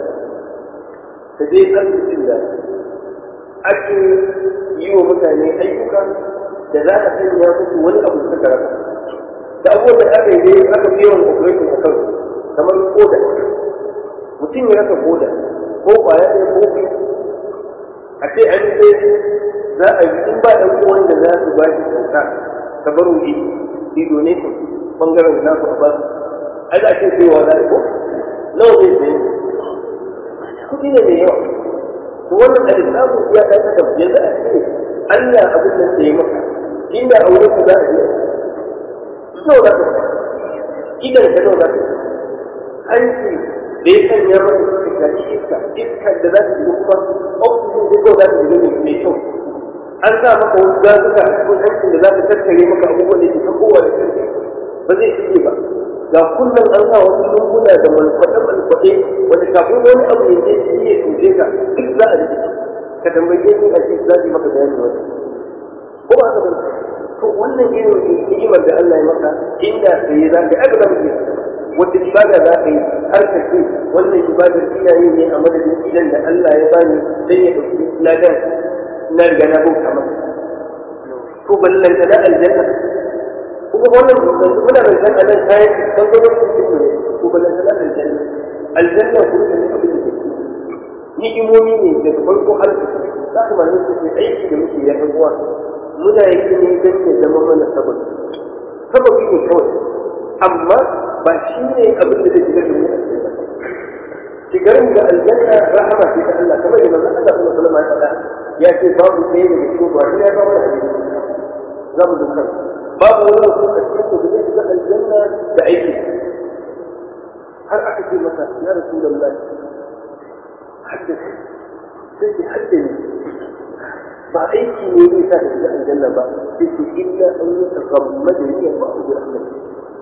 ka je asibitin da ake yi wa mutane ayyuka da za a sanya musu wani abu da suka rasa da abubuwan da aka yi dai aka fi yawan operation a kansu kamar koda mutum ya rasa koda ko kwaya ɗaya ko biyu a ce an sai za a yi in ba ɗan uwan da za su ba shi kyauta ta baro yi ido ne su bangaren na su a ba su ai za a ce sai wa za ko nawa zai sayi kuɗi ne mai yawa to wannan alisabu ya ɗan adam yanzu a ce Allah abin da sai maka inda a wurin ka za a biya nawa za ka idan ka nawa za ka hanci da ya sanya masa suka shafi iska iska da za ta shiga kuma oxygen da kawai za ta shiga mai kyau an sa maka wasu gazuka a cikin hancin da za ta tattare maka abubuwan da ke ta kowa da karfi ba zai shige ba ga kullum an sa wasu lunguna da malfaɗe-malfaɗe wanda kafin wani abu ya je shi ya tuce ka duk za a rike ka tambaye ni a ce za su yi maka bayani wani ko ba haka ba to wannan irin ni'imar da Allah ya maka inda sai za ka aka zama wata ibada za ka yi har ka ce wannan ibadar ina yi ne a madadin idan da Allah ya bani sai ya ɗauki ladan na riga na bauta masa to ballanta na aljanna kuma wannan muna da zan anan kayan bangarorin cikin ne to ballanta na aljanna aljanna ko da ne abin da ke ni'imomi ne daga farko har ƙarshe za ka ma nuna ce aiki da muke ya uwa muna yi ne don ya zama mana sababi sababi ne kawai amma ba shi ne abin da zai shigar da mu aljanna shigar mu da aljanna rahama ce ta Allah kamar yadda Allah sallallahu alaihi wasallam ya faɗa ya ce babu ɗaya daga cikin ba ya ba mana hadisi za mu dukkan babu wani mutum a cikin ku da zai shiga aljanna da aiki har aka ce masa ya rasulullahi haddasa sai ki haddani ba aiki ne zai sa ka shiga aljanna ba sai ki illa an yi takammada ni ba ku da rahmatu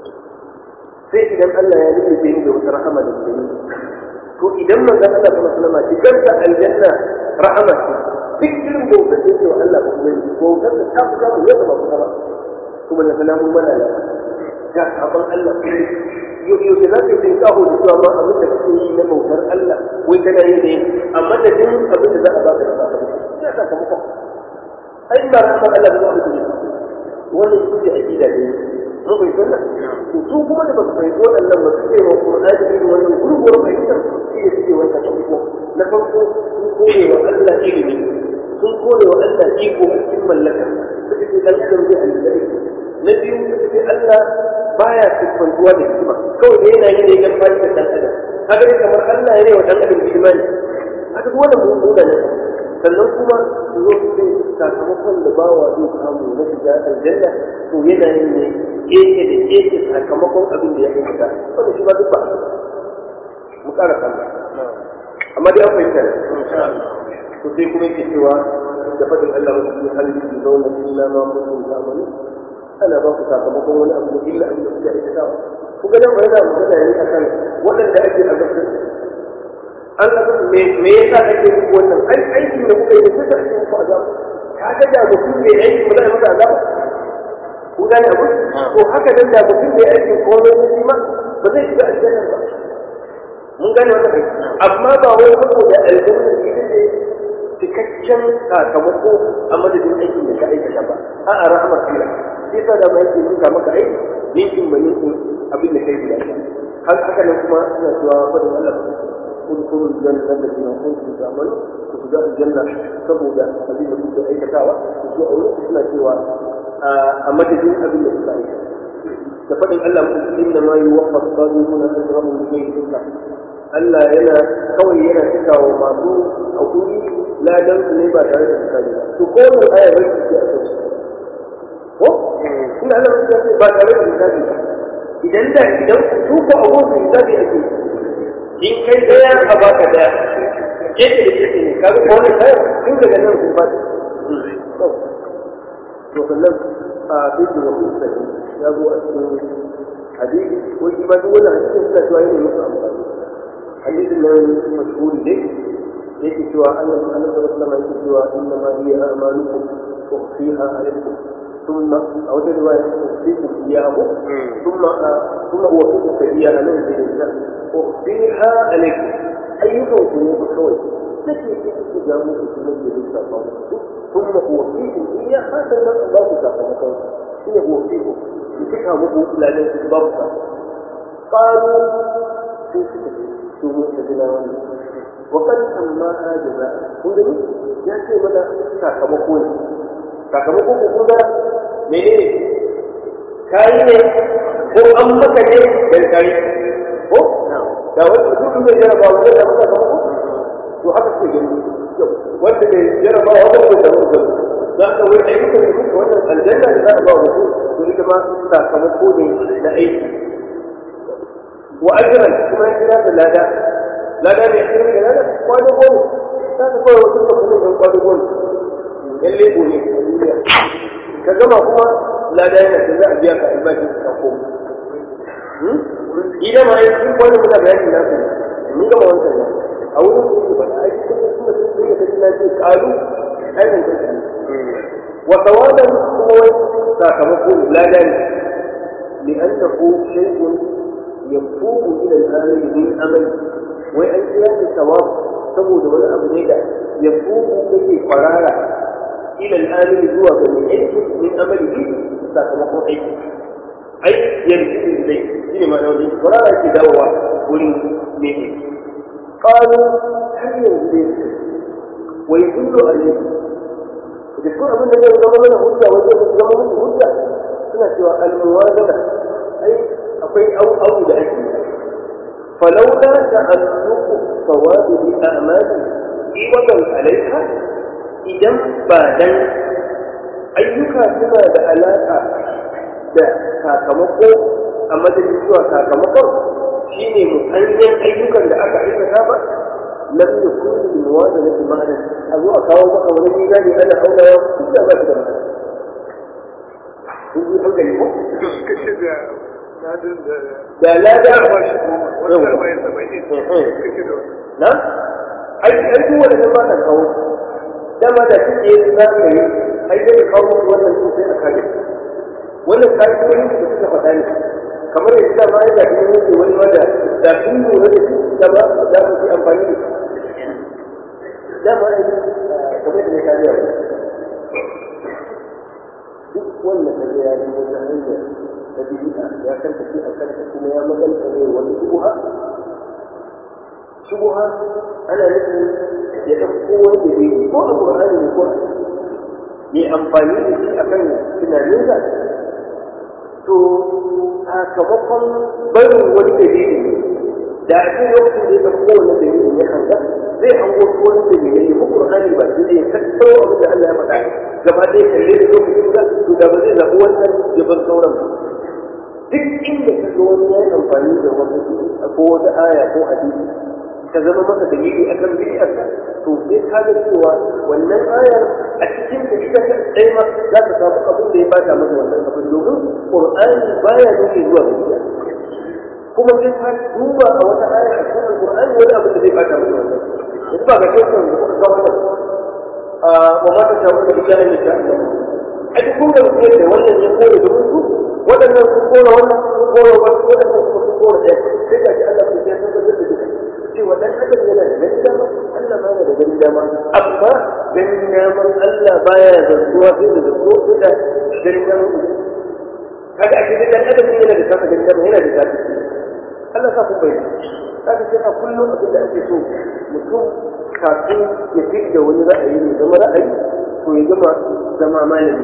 sai idan Allah ya nufi ni da wata rahama da gani to idan manzon Allah kuma sallama shigar da aljanna rahama ce duk irin bautar da yake wa Allah ba kuma bautar da ta fita mu yadda ba kuma ba kuma da salamun mana da ga sabon Allah yau yau da zaka yi kaho da cewa ma abin da kake yi na bautar Allah wai kana yi ne amma da din abin da za a baka da sabon ina sakamako ai ba rahama Allah ba abin da wannan shi ne akida ne mun bai sanna to su kuma da ba su fahimci waɗannan ba su ce wa Qur'ani irin wannan gurguwar fahimtar shi ne suke wanda farko na farko sun kore wa Allah ilimi sun kore wa Allah iko a cikin mallaka suka ce dan adam zai aljanna na biyu suka ce Allah baya siffantuwa da hikima kawai da yana yi ne dan fadi da dan adam kaga dai kamar Allah ya wa dan adam imani haka duk wannan mun nuna ne sannan kuma su zo su ce sakamakon da bawa zai samu na shiga aljanna to yana yin ne keke da keke sakamakon abin da ya aikata wanda shi ma duk ba mu ƙara kalla amma dai an fahimta ne to sai kuma yake cewa da faɗin Allah wa cikin halittu da zauna illa ma kuntum ta'malu ana ba ku sakamakon wani abu da illa abin da kuke aikatawa ku ga nan yana magana ne akan waɗanda ake azabtar Allah me me yasa kake muku wannan ai aikin da kuka yi sai ka ake muku azaba ka ga da mutum bai aiki ba zai masa azaba kun gane abu to haka nan da mutum bai aikin komai ba shi ma ba zai shiga aljanna ba mun gane wannan aiki amma ba wai saboda aljanna ita ce cikakken sakamako a madadin aikin da ka aikata ba a'a rahmar Allah shi yasa da mai yake nuna maka aiki ninkin ba ninkin abin da kai guda har haka nan kuma suna cewa fadin Allah udkhulu al-jannata allati kuntum ta'malun ku shiga aljanna saboda abin da kuke aikatawa ku so a wurin suna cewa a madadin abin da kuka aikata da fadin Allah mutum inna ma yuwaffa as-sabiruna ajrahum bighayri hisab Allah yana kawai yana cika wa masu hakuri ladan su ne ba tare da misali ba to ko mun aya bai ce a kai ko ina Allah ya ce ba tare da misali ba idan da idan su ko abubuwan misali ake in kai daya a baka daya gefe da gefe ne kaga ko wannan kai tun daga nan kun ba to sannan a bisu wa kusa ya zo a cikin hadisi ko shi ba duk wannan hadisin suna cewa yana musu amfani hadisin nan mashhuri ne yake cewa Allah Allah sallallahu alaihi wasallam yake cewa inna ma hiya a'malukum ukhfiha alaykum ثم أو رواية أخفيكم إياه ثم ثم أوفيكم إياها من الإنسان أخفيها عليكم أيكم ذنوب كوي التي تجامل سنة لسه ثم أوفيكم إياها سنة الله تعالى هي أوفيكم تفهموا لا ليس ضبطا قالوا في سنة تجناون وقد سماها جزاء kun gani ya ce mana sakamako ne sakamako ko kun ga menene kayi ne ko an maka ne dan kayi ko da wanda duk mai jaraba wanda da maka sakamako to haka ce gani wanda ne jaraba wanda ko da wanda za ka wai aiki da duka wannan aljanna da za a ba mutum to ita ma sakamako ne na aiki wa ajran kuma ya kira da lada lada ne a da lada kwado goma ta ta kawai wasu ka kuma ɗan kwado goma yan lebo ne a duniya ka gama kuma lada yana da za a biya ka albashi ka koma idan ma yanzu sun kwano muna bayani na su mun gama wancan ne a wurin su ke faɗa aiki kuma sun da sun yi kaji na ce kalu ainihin kaji wa tawadan kuma wai sakamako lada ne لأنه شيء يفوق إلى الآمل من أمل وأن يأتي ثواب saboda wani abu ne da ya fuku kake kwarara ila al'amili zuwa ga mai aiki min amali sakamakon aiki ai yanzu dai shi ne ma'ana wani kwarara ke dawowa wurin mai aiki ƙalu har yanzu dai su wai kullu a ne da su abin da zai zama mana hujja wajen su zama musu hujja suna cewa almuwazana ai akwai au da ake yi فلولا تعلق الثواب بأعمال عوضا عليها إذا بعدين أيك سنة علاقة da sakamako a madadin zuwa sakamakon shi ne musanyen ayyukan da aka aikata ba lam yakun lil muwazanati ma'ana a zo a kawo maka wani mizani ana aunawa duk da ba shi da ma'ana kun yi hankali ko da lada na ai ai duk wanda ba ka kawo dama da kike yin za ka yi ai dai kawo musu wannan sun sai a kare wannan kai ko yin da suka faɗa ne kamar yadda dama ya da kuma yake wani wanda da sun lura da shi da ba da su yi amfani da shi dama ai kamar yadda ya kariya duk wanda ka ya yi wata hanyar ta bid'a ya karkace a kanta kuma ya maganta ne wani shubuha shubuha ana nufin ya ɗauko wani da bai ko a Qur'ani ne ko ya amfani da shi akan tunaninsa to sakamakon barin wani dalili ne da a cikin lokacin da ya ɗauko wani dalilin ya hanga zai hango su wani dalilai ya muku Qur'ani ba sai zai tattaro abin da Allah ya faɗa gaba ɗaya kalle da lokacin da to da ba zai zaɓi wannan ya bar sauran ba duk inda ka ga wani ya yi amfani da wani ko wata aya ko hadisi ta zama maka dalili akan bid'arka to sai ka ga cewa wannan ayar a cikin da ita ka dai ma za ka samu abin da ya bata maka wannan abin domin qur'ani baya nuni zuwa ga bid'a kuma sai ka duba a wata aya a cikin alqur'ani wani abu da zai bata maka wannan yanzu ba ga shekar da kuka kawo wannan wa ma ta shawo da illa ne ta Allah ai kun ga mutum da wannan ya kore da musu waɗannan sun kore wannan sun kore wannan waɗannan kuma sun kore ɗaya sai ga shi Allah ya tabbatar da duka cewa dan adam yana da ganin dama Allah ma yana da ganin dama amma ganin daman Allah baya zartuwa sai da zartuwa sai da ganin daman kaga a cikin dan adam yana da saka ganin dama yana da saka Allah sa ku bai kaga sai a kullum abin da ake so mutum kafin ya fi da wani ra'ayi ne zama ra'ayi to ya gama zama malami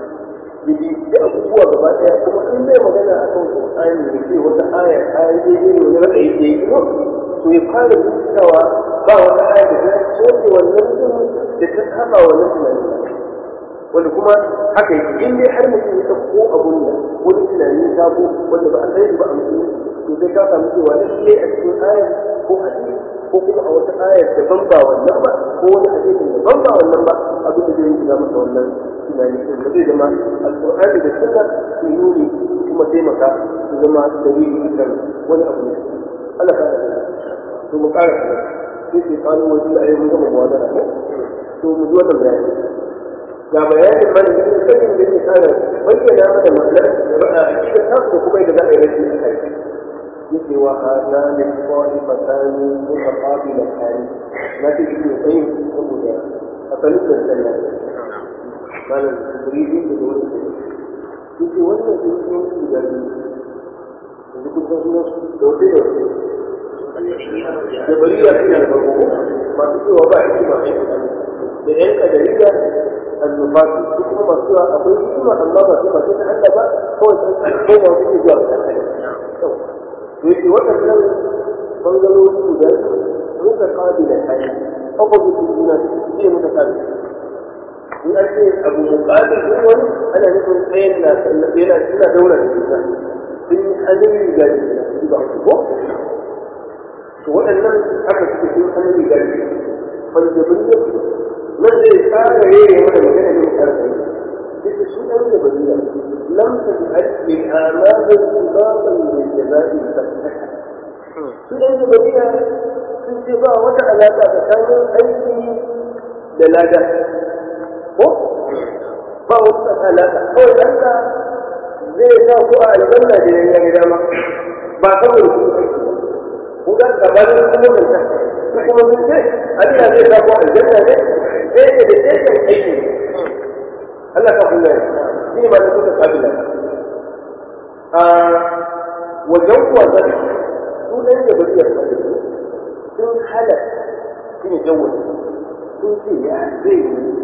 yaji da abubuwa gaba daya kuma in zai magana akan Qur'ani da ce wata aya ta yi daidai wani ra'ayi da yake to ya fara bincikawa ba wata aya da ta soke wannan din da ta saba wannan tunani wanda kuma haka yake in dai har mutum ya ɗauko abun da wani tunani sabo wanda ba a sani ba a mutum to sai ka samu cewa lalle a cikin aya ko hadisi ko kuma a wata aya daban ba wannan ba ko wani hadisin daban ba wannan ba abin da zai yi masa wannan tunani din ba zai zama alƙur'ani da sunna su nuni kuma taimaka su zama dalili akan wani abu ne Allah ka da to mu ƙara sai sai kano wajen da ayyukan gama muwadara ne to mu ji wannan bayani ga bayanin mana da kuma sanin da ke kara bayyana mana ma'anar ra'a aqidar ta ko kuma yadda za a yi rashi a kai yake wa hana min qa'ifatani mutaqabilatani na ce shi kai saboda asalin da sallah malam jibrili da wani yake wannan sun yi guda biyu yanzu kun san sunan su da wata da wata jabariya suna da farko masu cewa ba a hikima da yan kadariya annufatu su kuma masu cewa akwai hikima amma ba su masu ta Allah ba kawai san kai da wani zuwa ga Allah to yake waɗannan bangarori guda muka kabila kai opposite juna ne muka kabila in an ce abu muqabil din wani ana nufin tsayin na sallabe na suna daura da juna sun yi hannun riga da juna ba su ko to waɗannan haka suke sun hannun riga da juna faljabriyar nan zai fara yare mana magana ne karfi duk su ɗan jabariya lam taj'al lil a'mal sibaban lil jaza'i fattaka su ɗan jabariya sun ce ba wata alaƙa tsakanin aiki da lada ko ba wata alaƙa kawai ɗanka zai sa ku a aljanna da ya ga dama ba saboda su aiki ba kun ga gabanin kuma nan ta kuma sun ce Allah zai sa ku aljanna ne sai da sai da aiki Allah ka kula shi ne ba da kuka kabila a wajen kuwa zai su ɗan da bari ya sun hada shi ne jawon sun ce ya zai yi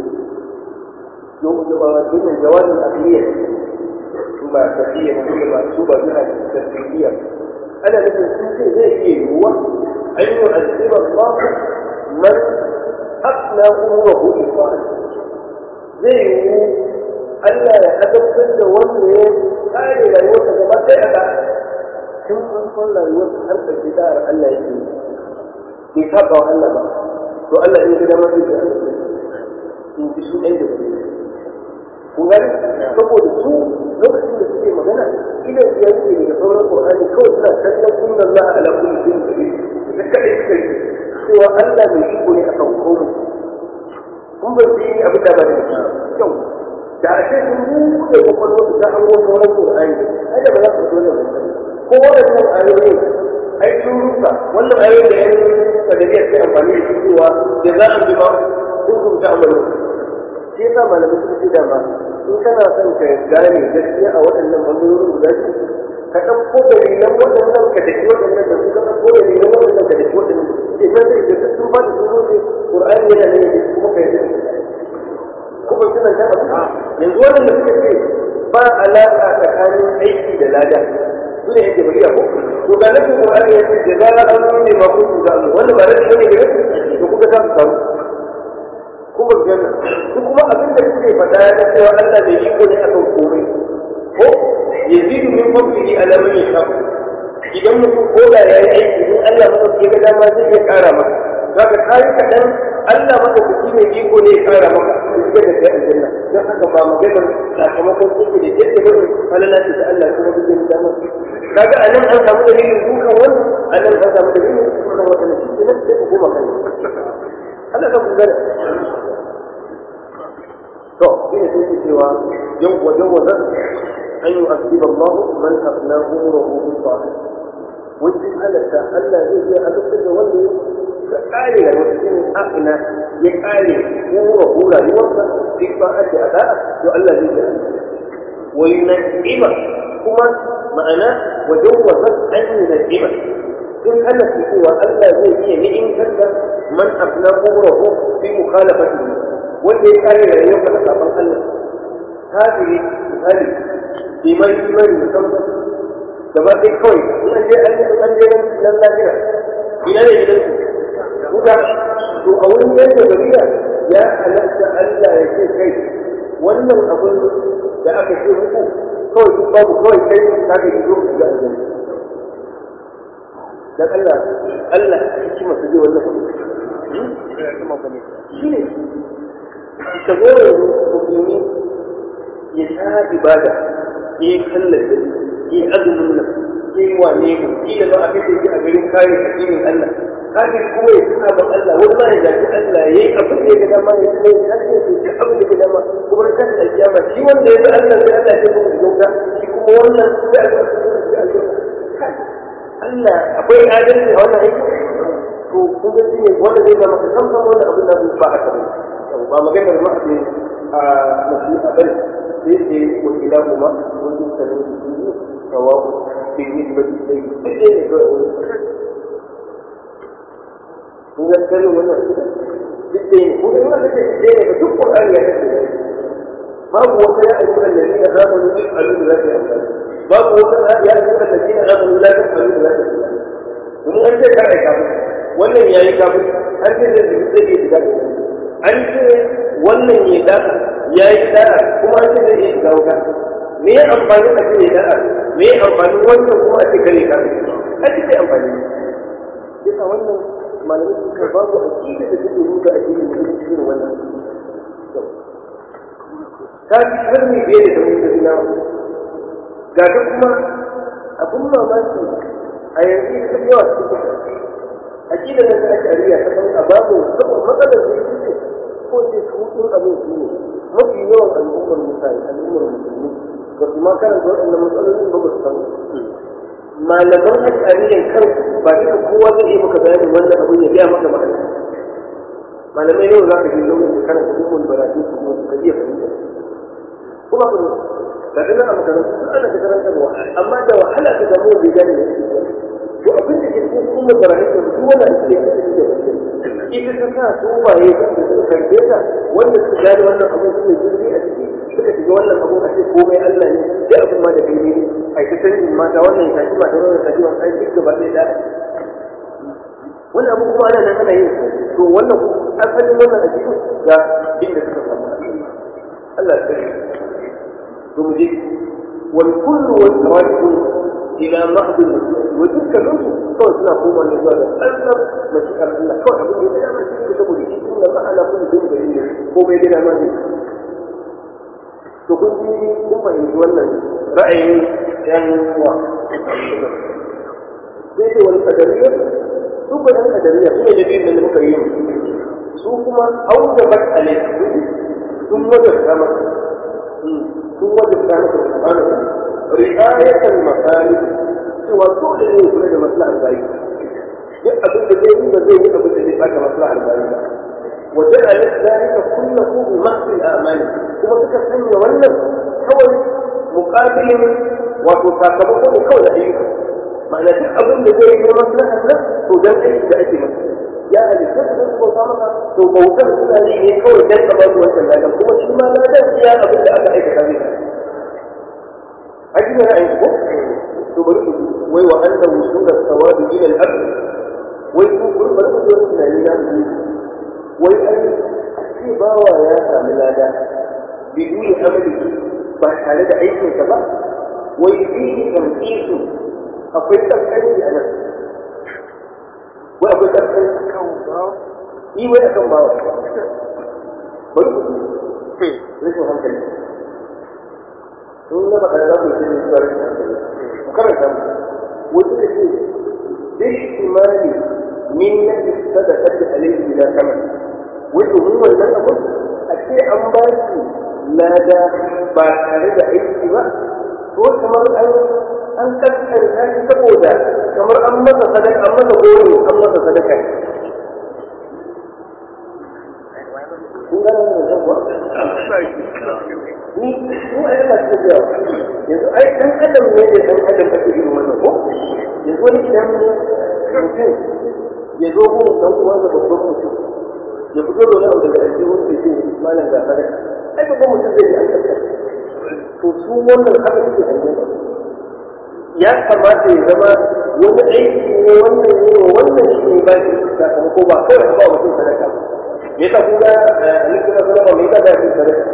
domin jawabin akhiyar su ba tafiya ba ba su ba suna tafiya ana nufin sun ce zai iya yiwuwa an yi azziba Allah man afna umurahu iqal zai yiwu Allah ya adabtar da wanda ya kare rayuwarsa gaba ɗaya da tun an san rayuwarsa har ƙarshe da'ar Allah yake yi bai saba wa Allah ba to Allah in ga dama zai ga in ji su ɗaya da kun gani saboda su lokacin da suke magana idan ya ce daga sauran Qur'ani kawai suna kallon inna Allah ala kulli shay'in qadir da kai suka yi cewa Allah mai iko ne akan komai kun ba su yi abin da ba da kyau da a ce sun buɗe kwakwalwa su ta hango sauran Qur'ani ai da ba za su zo da ko waɗannan ayoyi ai sun rusa wannan ayoyi da yan kadariya sai amfani da su cewa da za a bi ba kun ta amalu shi yasa malamai suka ce dama in kana son ka gane gaskiya a waɗannan bangarorin guda biyu ka ɗauko dalilan waɗannan ka daki waɗannan da su ka ɗauko dalilan waɗannan ka daki waɗannan ke nan zai ga sun ba da sun zo ne ƙur'ani yana nan yake kuma ka yi kuma suna ta abu yanzu waɗanda suka ce ba alaƙa tsakanin aiki da lada su ne yake bari ko to ga nufin ƙur'ani ya ce da zara an nune ma kun su zamu wanda ba nufin ne ga nufin to kuka ta su samu kuma janna su kuma abin da suke faɗa na cewa Allah bai iko ne akan komai ko yazidu min fadlihi ala man yasha idan mutum ko da yayi aiki in Allah maka ke ga dama zai iya ƙara maka zaka kai kaɗan Allah maka kuki ne iko ne ya ƙara maka sai da kai aljanna don haka ba maganar sakamakon kuke da yadda ba falala ce ta Allah kuma duk da dama kaga a nan an samu dalilin dukan wani a nan an samu dalilin dukan wata na shi nan sai ku koma kan Allah ka kun gane to ina sai ke cewa yau wajen wajen an yi asibar Allah man afna umruhu bi ta'at wajen halatta Allah zai iya azabtar da wanda ya kare da wata shine afna ya kare umruhu rayuwarsa bi ta'at da da'a to Allah zai iya wa yun'ima kuma ma'ana wajen wajen an yun'ima in ana cewa Allah zai iya ni'imtar da man afna umruhu fi mukhalafatihi wanda ya kare rayuwarsa da sabon Allah kafiri misali iman imani musamman gaba ɗaya kawai in an je an an je nan lafiya ina ne gidan su wuta to a wurin yadda gariya ya halatta Allah ya ce kai wannan abun da aka ce muku kawai duk babu kawai kai ka ga yiwu ga aljanna dan Allah Allah hikima su je wannan abu shi ne ka zo yanzu musulmi ya ta ibada ya yi kallon ya yi azumin nan ya yi wane mu kila ba a kai shi a garin kare addinin Allah kafin kuma ya tuna ba Allah wani ma ya zaci Allah ya yi abin da ya ga dama ya tuna ya ce ya ce abin da ya ga dama kuma na kan alkiyama shi wanda ya ga Allah sai Allah ya kuma gauta shi kuma wannan sai Allah ya Allah akwai adalci a wannan aiki to kun ga shi ne wanda zai zama ka san wannan abin da ba a kare ba maganar ma a mashi a bari sai ce wa ila kuma wani sanin su su sawabu bin yi ba su sai duk ne kawai wani kun ga kallon wannan duk ne kun ga wannan kake duk ne ba duk Qur'ani ya kace babu wata ya ayyuka alladhina amanu bil alu la ta'lamu babu wata ya ayyuka alladhina amanu la ta'lamu la ta'lamu mun an ce kai kafin wannan yayi kafin an ce da zai zai shiga an ce wannan ya da ya yi da'a kuma an ce zai iya shiga wuta me ya amfani a ce ya da'a me ya amfani wannan kuma a ce kare ka a ce sai amfani yasa wannan malamai sun ka babu aƙida da take nuna addinin da take cikin wannan ta fi sharri biye da mun tafi nawa ga ta kuma abun mamaki a yanzu ita yawa cikin aƙida nan da ake ariya ta san a babu saboda matsalar da yake ce ko ce su hutun abin shi ne mafi yawan al'ummar mutane al'ummar musulmi ba su ma karanta waɗannan matsalolin ba ba su san malaman ashariyan kan ba duka kowa zai yi maka bayanin wannan abin ya biya maka ma'ana malamai yau za ka ji lokacin da karanta umar baratu su kuma su ka iya fahimta kuma ku ga dana a makarantu sun ana ta karantarwa amma da wahala ka samu wanda ya gane to abin da ke cikin umar baratu su duk wannan shi ne kasa da ita ta sa su waye da suka karbe ta wanda suka gane wannan abin su ne zurfi a ciki suka shiga wannan abin a ce komai Allah ne sai abin ma da kai ne ai ta sanin mata wannan ya tafi mata wannan tafi wannan ai duk gaba ɗaya da wannan abin kuma ana nan ana yin to wannan asalin wannan ajiyu ga inda suka samu Allah ya sani to mu je wal kullu wal tawajjuh ila mahd al mashi'ah wa dukkanin su kawai suna koma ne zuwa ga tsantsar mashi'ar Allah kawai abin da ya dama shi ne saboda shi inda ma ana kullu bin gari ne ko bai gida ma ne to kun ji kun fahimci wannan ra'ayin yan wa sai dai wani kadariyar su ba yan kadariya su ne da biyun da muka yi su kuma aujabat alaihi sun wajabta masa sun wajabta masa subhanahu ri'ayatan masalih cewa dole ne kula da maslahar bayi duk abin da zai yi ba zai yi abin da zai baka maslahar bayi وجعل ذلك كله بمحض الاعمال kuma suka sanya wannan kawai muƙabilin wato sakamako ne kawai da ayyuka ma'ana duk abin da zai yi maslahar nan to dan aiki da ake masa ya halitta su zai bauta maka to bautar suna yi ne kawai dan ka ba su wancan ladan kuma shi ma ladan iya abin da aka aikata zai aji ne ra'ayin ko to bari ku wai wa anna wusul as-sawabi ila al-abd wai ku bari ku wani tunani na mu wai ai ce bawa ya sami lada biduni amali ba tare da aikinsa ba wai fihi tamqisu akwai kaskanci a nan wai akwai kaskanci kan bawa yi wai akan bawa bari ku rashin hankali sun na faɗa za ku yi ne zuwa rikin hankali ku karanta mu wasu ka ce bishtimali min na sadaqat alayhi bila kamal wai domin wannan abun a ce an ba shi lada ba tare da aiki ba to kamar an an kaskanta shi saboda kamar an masa sadaka an masa goro an masa sadaka kun gane wannan kuwa ni mu a yana cikin yawa yanzu ai dan adam ne da dan adam ake irin wannan ko yanzu wani idan mutum ya zo gun dan uwan da babban mutum ya fito da wani abu daga aljihun sai ce malam ga sadaka ai babban mutum zai yi aikata to su wannan haka suke hangen ya kamata ya zama wani aiki ne wannan ne wa wannan shi ne ba shi sakamako ba kawai a ba mutum sadaka me yasa kun ga alaihi wasallam me yasa ba shi sadaka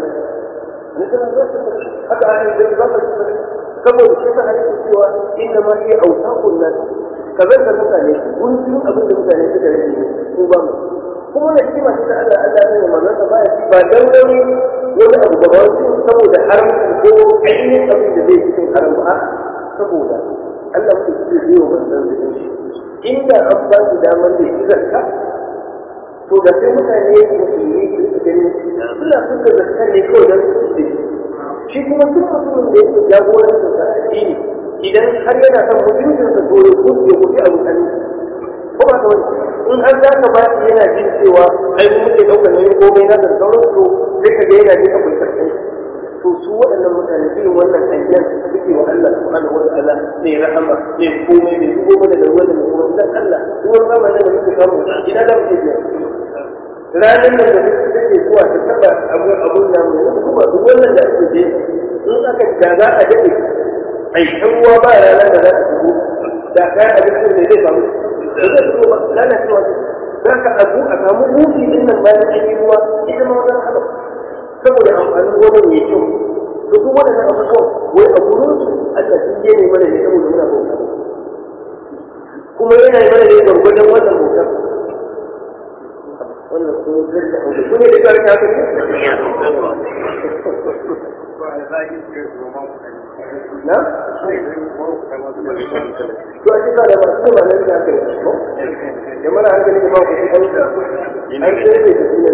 haka an yi zai zama saboda shi ta halittu cewa inda ma iya autakun nan kazan da mutane guntun abin da mutane suka rage ne ko ba mu kuma na hikima ce ta Allah Allah ne manzon sa baya ci ba dan wani wani abu ba wani saboda haramci ko ainihin abin da zai cikin haram ba saboda Allah mutum zai yi wa manzon da shi inda an ba shi damar da shi zakka to da sai mutane musulmi su gani suna suka zakka ne kawai don su ce shi kuma duk mutumin da yake jagorancin sa addini idan har yana son mutuncin sa to ya kuce kuce a mutane ko ba ta wani in har za ka ba shi yana jin cewa ai mu muke ɗaukar nauyin komai na da sauran to sai ka ga yana jin akwai karkai to su waɗannan mutane irin wannan hanyar suke wa Allah subhanahu wa ta'ala mai rahama mai komai mai dubo mana da ruwan da mai kuma dan Allah ruwan zamanin da muke samu ina da muke biya ranar nan da take zuwa ta taba abun abun nan ne kuma duk wannan da ake je in aka da za a dade ai kan ruwa ba rana da za ta fito da kai abincin da zai samu da zai fito ba rana cewa za ka abu a samu hufi din nan bayan an yi ruwa ita ma wata haɗa saboda amfanin gobe mai kyau to duk waɗannan abubuwan wai a gurin su Allah sun je ne mana ne saboda muna bauta kuma yana yi mana ne gwargwadon wannan bautar wannan sun zirka hudu su ne da karka haka na? to a cika da masu ba nan da aka yi ko? da mara hankali da ma ku ci ɗauka an sai da su ne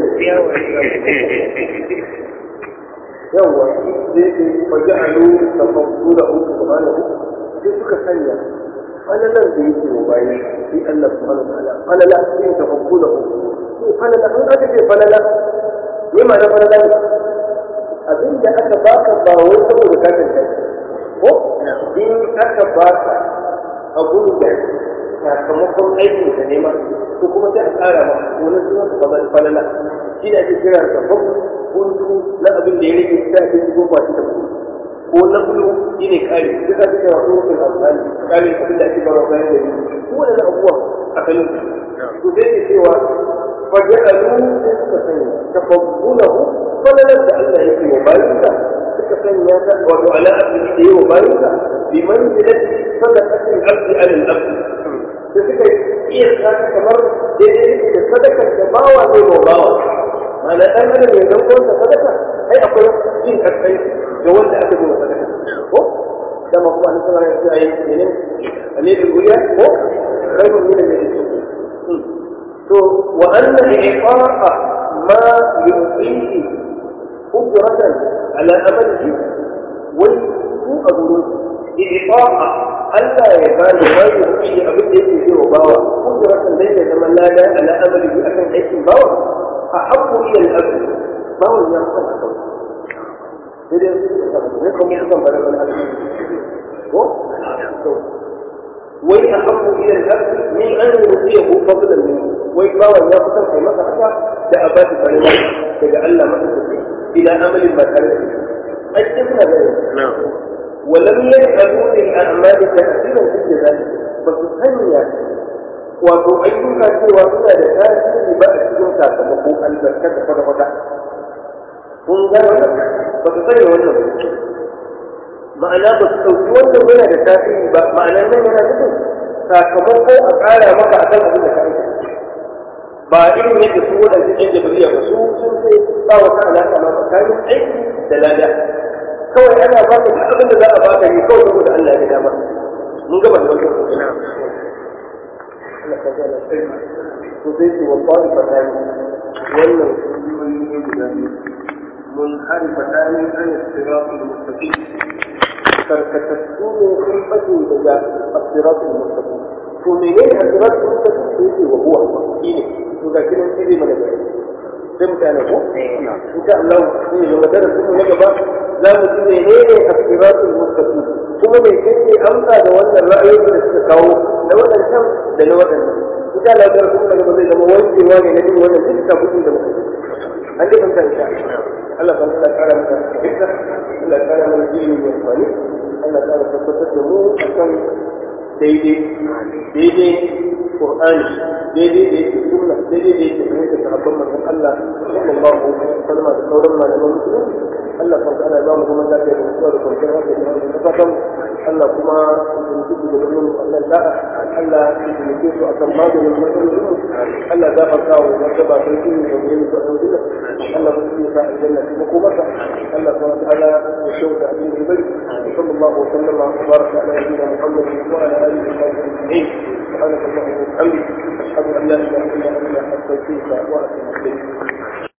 yawwa zai ce waje alu da fasu da uku subhanahu sai suka sanya falalar da yake wa bayi sai Allah subhanahu wa ta'ala falala sai ta fasu da uku falala an aka ce falala me ma na falala ne abin da aka baka ba wai saboda ka tantance ko in aka baka abun da sakamakon aikin ka ne ma to kuma sai a tsara ma wani sunan ka falala shi da ake kira da babu kuntu na abin da ya rage sai a kai goma shi da kuma ko na bulu shi ne kare duka duka wasu rufin amfani kare abin da ake barawa bayan da ni ko wani abubuwa a kanin to sai ke cewa فجعلوا سكتين تفضله فلا نبدا الله يكفي وبارك سكتين وعلى أبده وبارك بمنزلة صدقة العبد على العبد فسكت إيه كان كمر صدقة باوى زي باوى معنى أن أنا من يقول صدقة هي أقول جين كتين جوال أبده صدقة كما هو أن صلى الله عليه وسلم اليد الأولى هو خير من اليد to wa anna iqaqa ma yuqihi ujratan ala amalihi wai su a gurin iqaqa Allah ya ba da ma yuqihi abin da yake zai bawa ujratan dai ya zama lada ala amalihi akan aikin bawa a habbu ila al-abd bawa ya san haka sai dai ne kuma kan bare wani ko wai a habbu ila al-abd min an yuqihi fadlan minhu wai bawan ya kusan kai masa haka da a bashi farilla daga Allah masa tafi ila amalin ba tare da ai sai suna da ولم يجعلوا للأعمال تأثيرا في ذلك فسسنيا wato ayyuka cewa suna da tasiri ba a cikin sakamako albarka da kwata-kwata kun ga wannan ba su sanya wannan ma'ana ba su ɗauki wannan yana da tasiri ba ma'ana nan yana nufin sakamako a ƙara maka akan abin da ka aikata ba irin yadda su waɗanda ɗan jabariya ba su sun ce ba wata alaƙa ma tsakanin aiki da lada kawai ana ba ka duk abin da za a baka ne kawai saboda Allah ya ga dama mun gaba da wannan kokari Allah ka ga na sai to sai ce wa qali fatani wannan kungiyoyi ne guda biyu mun hari fatani an siratul mustaqim karkatattu ne sun fado daga siratul mustaqim to menene siratul mustaqim sai ce wa huwa shine to ga kinan shi zai mana bayani sai mutane ko insha Allah sai ya zama darasin mu na gaba za mu ji menene as-siratul mustaqim kuma me yake amsa da wannan ra'ayoyi da suka kawo na waɗancan da na waɗannan insha Allah darasin mu na gaba zai zama wankewa ne na jin wannan dukkan kudin da muka an dai fahimta insha Allah kan Allah kara mana fahimta Allah kara mana ilimi mai amfani Allah kara tabbatar da mu akan daidai daidai Qur'ani daidai da yake sunna daidai da yake fahimta sahabban manzon Allah sallallahu alaihi wasallam da sauran malaman musulunci Allah kan ana ba mu kuma lafiya da mutuwa da kwanciyar hankali da fatan Allah kuma ya tuntuɓe da gurin Allah da'a Allah ya tuntuɓe su akan maganin matsalolin Allah za ka kawo martaba kai shi da gurin su a yanzu Allah ba su sa aljanna kuma ko masa Allah subhanahu wa ta'ala ya shauka abin da bari sallallahu alaihi wasallam wa baraka ala nabiyyina Muhammad wa ala alihi wa sahbihi ajma'in سبحانك اللهم وبحمدك أشهد أن لا إله إلا أنت أستغفرك وأتوب إليك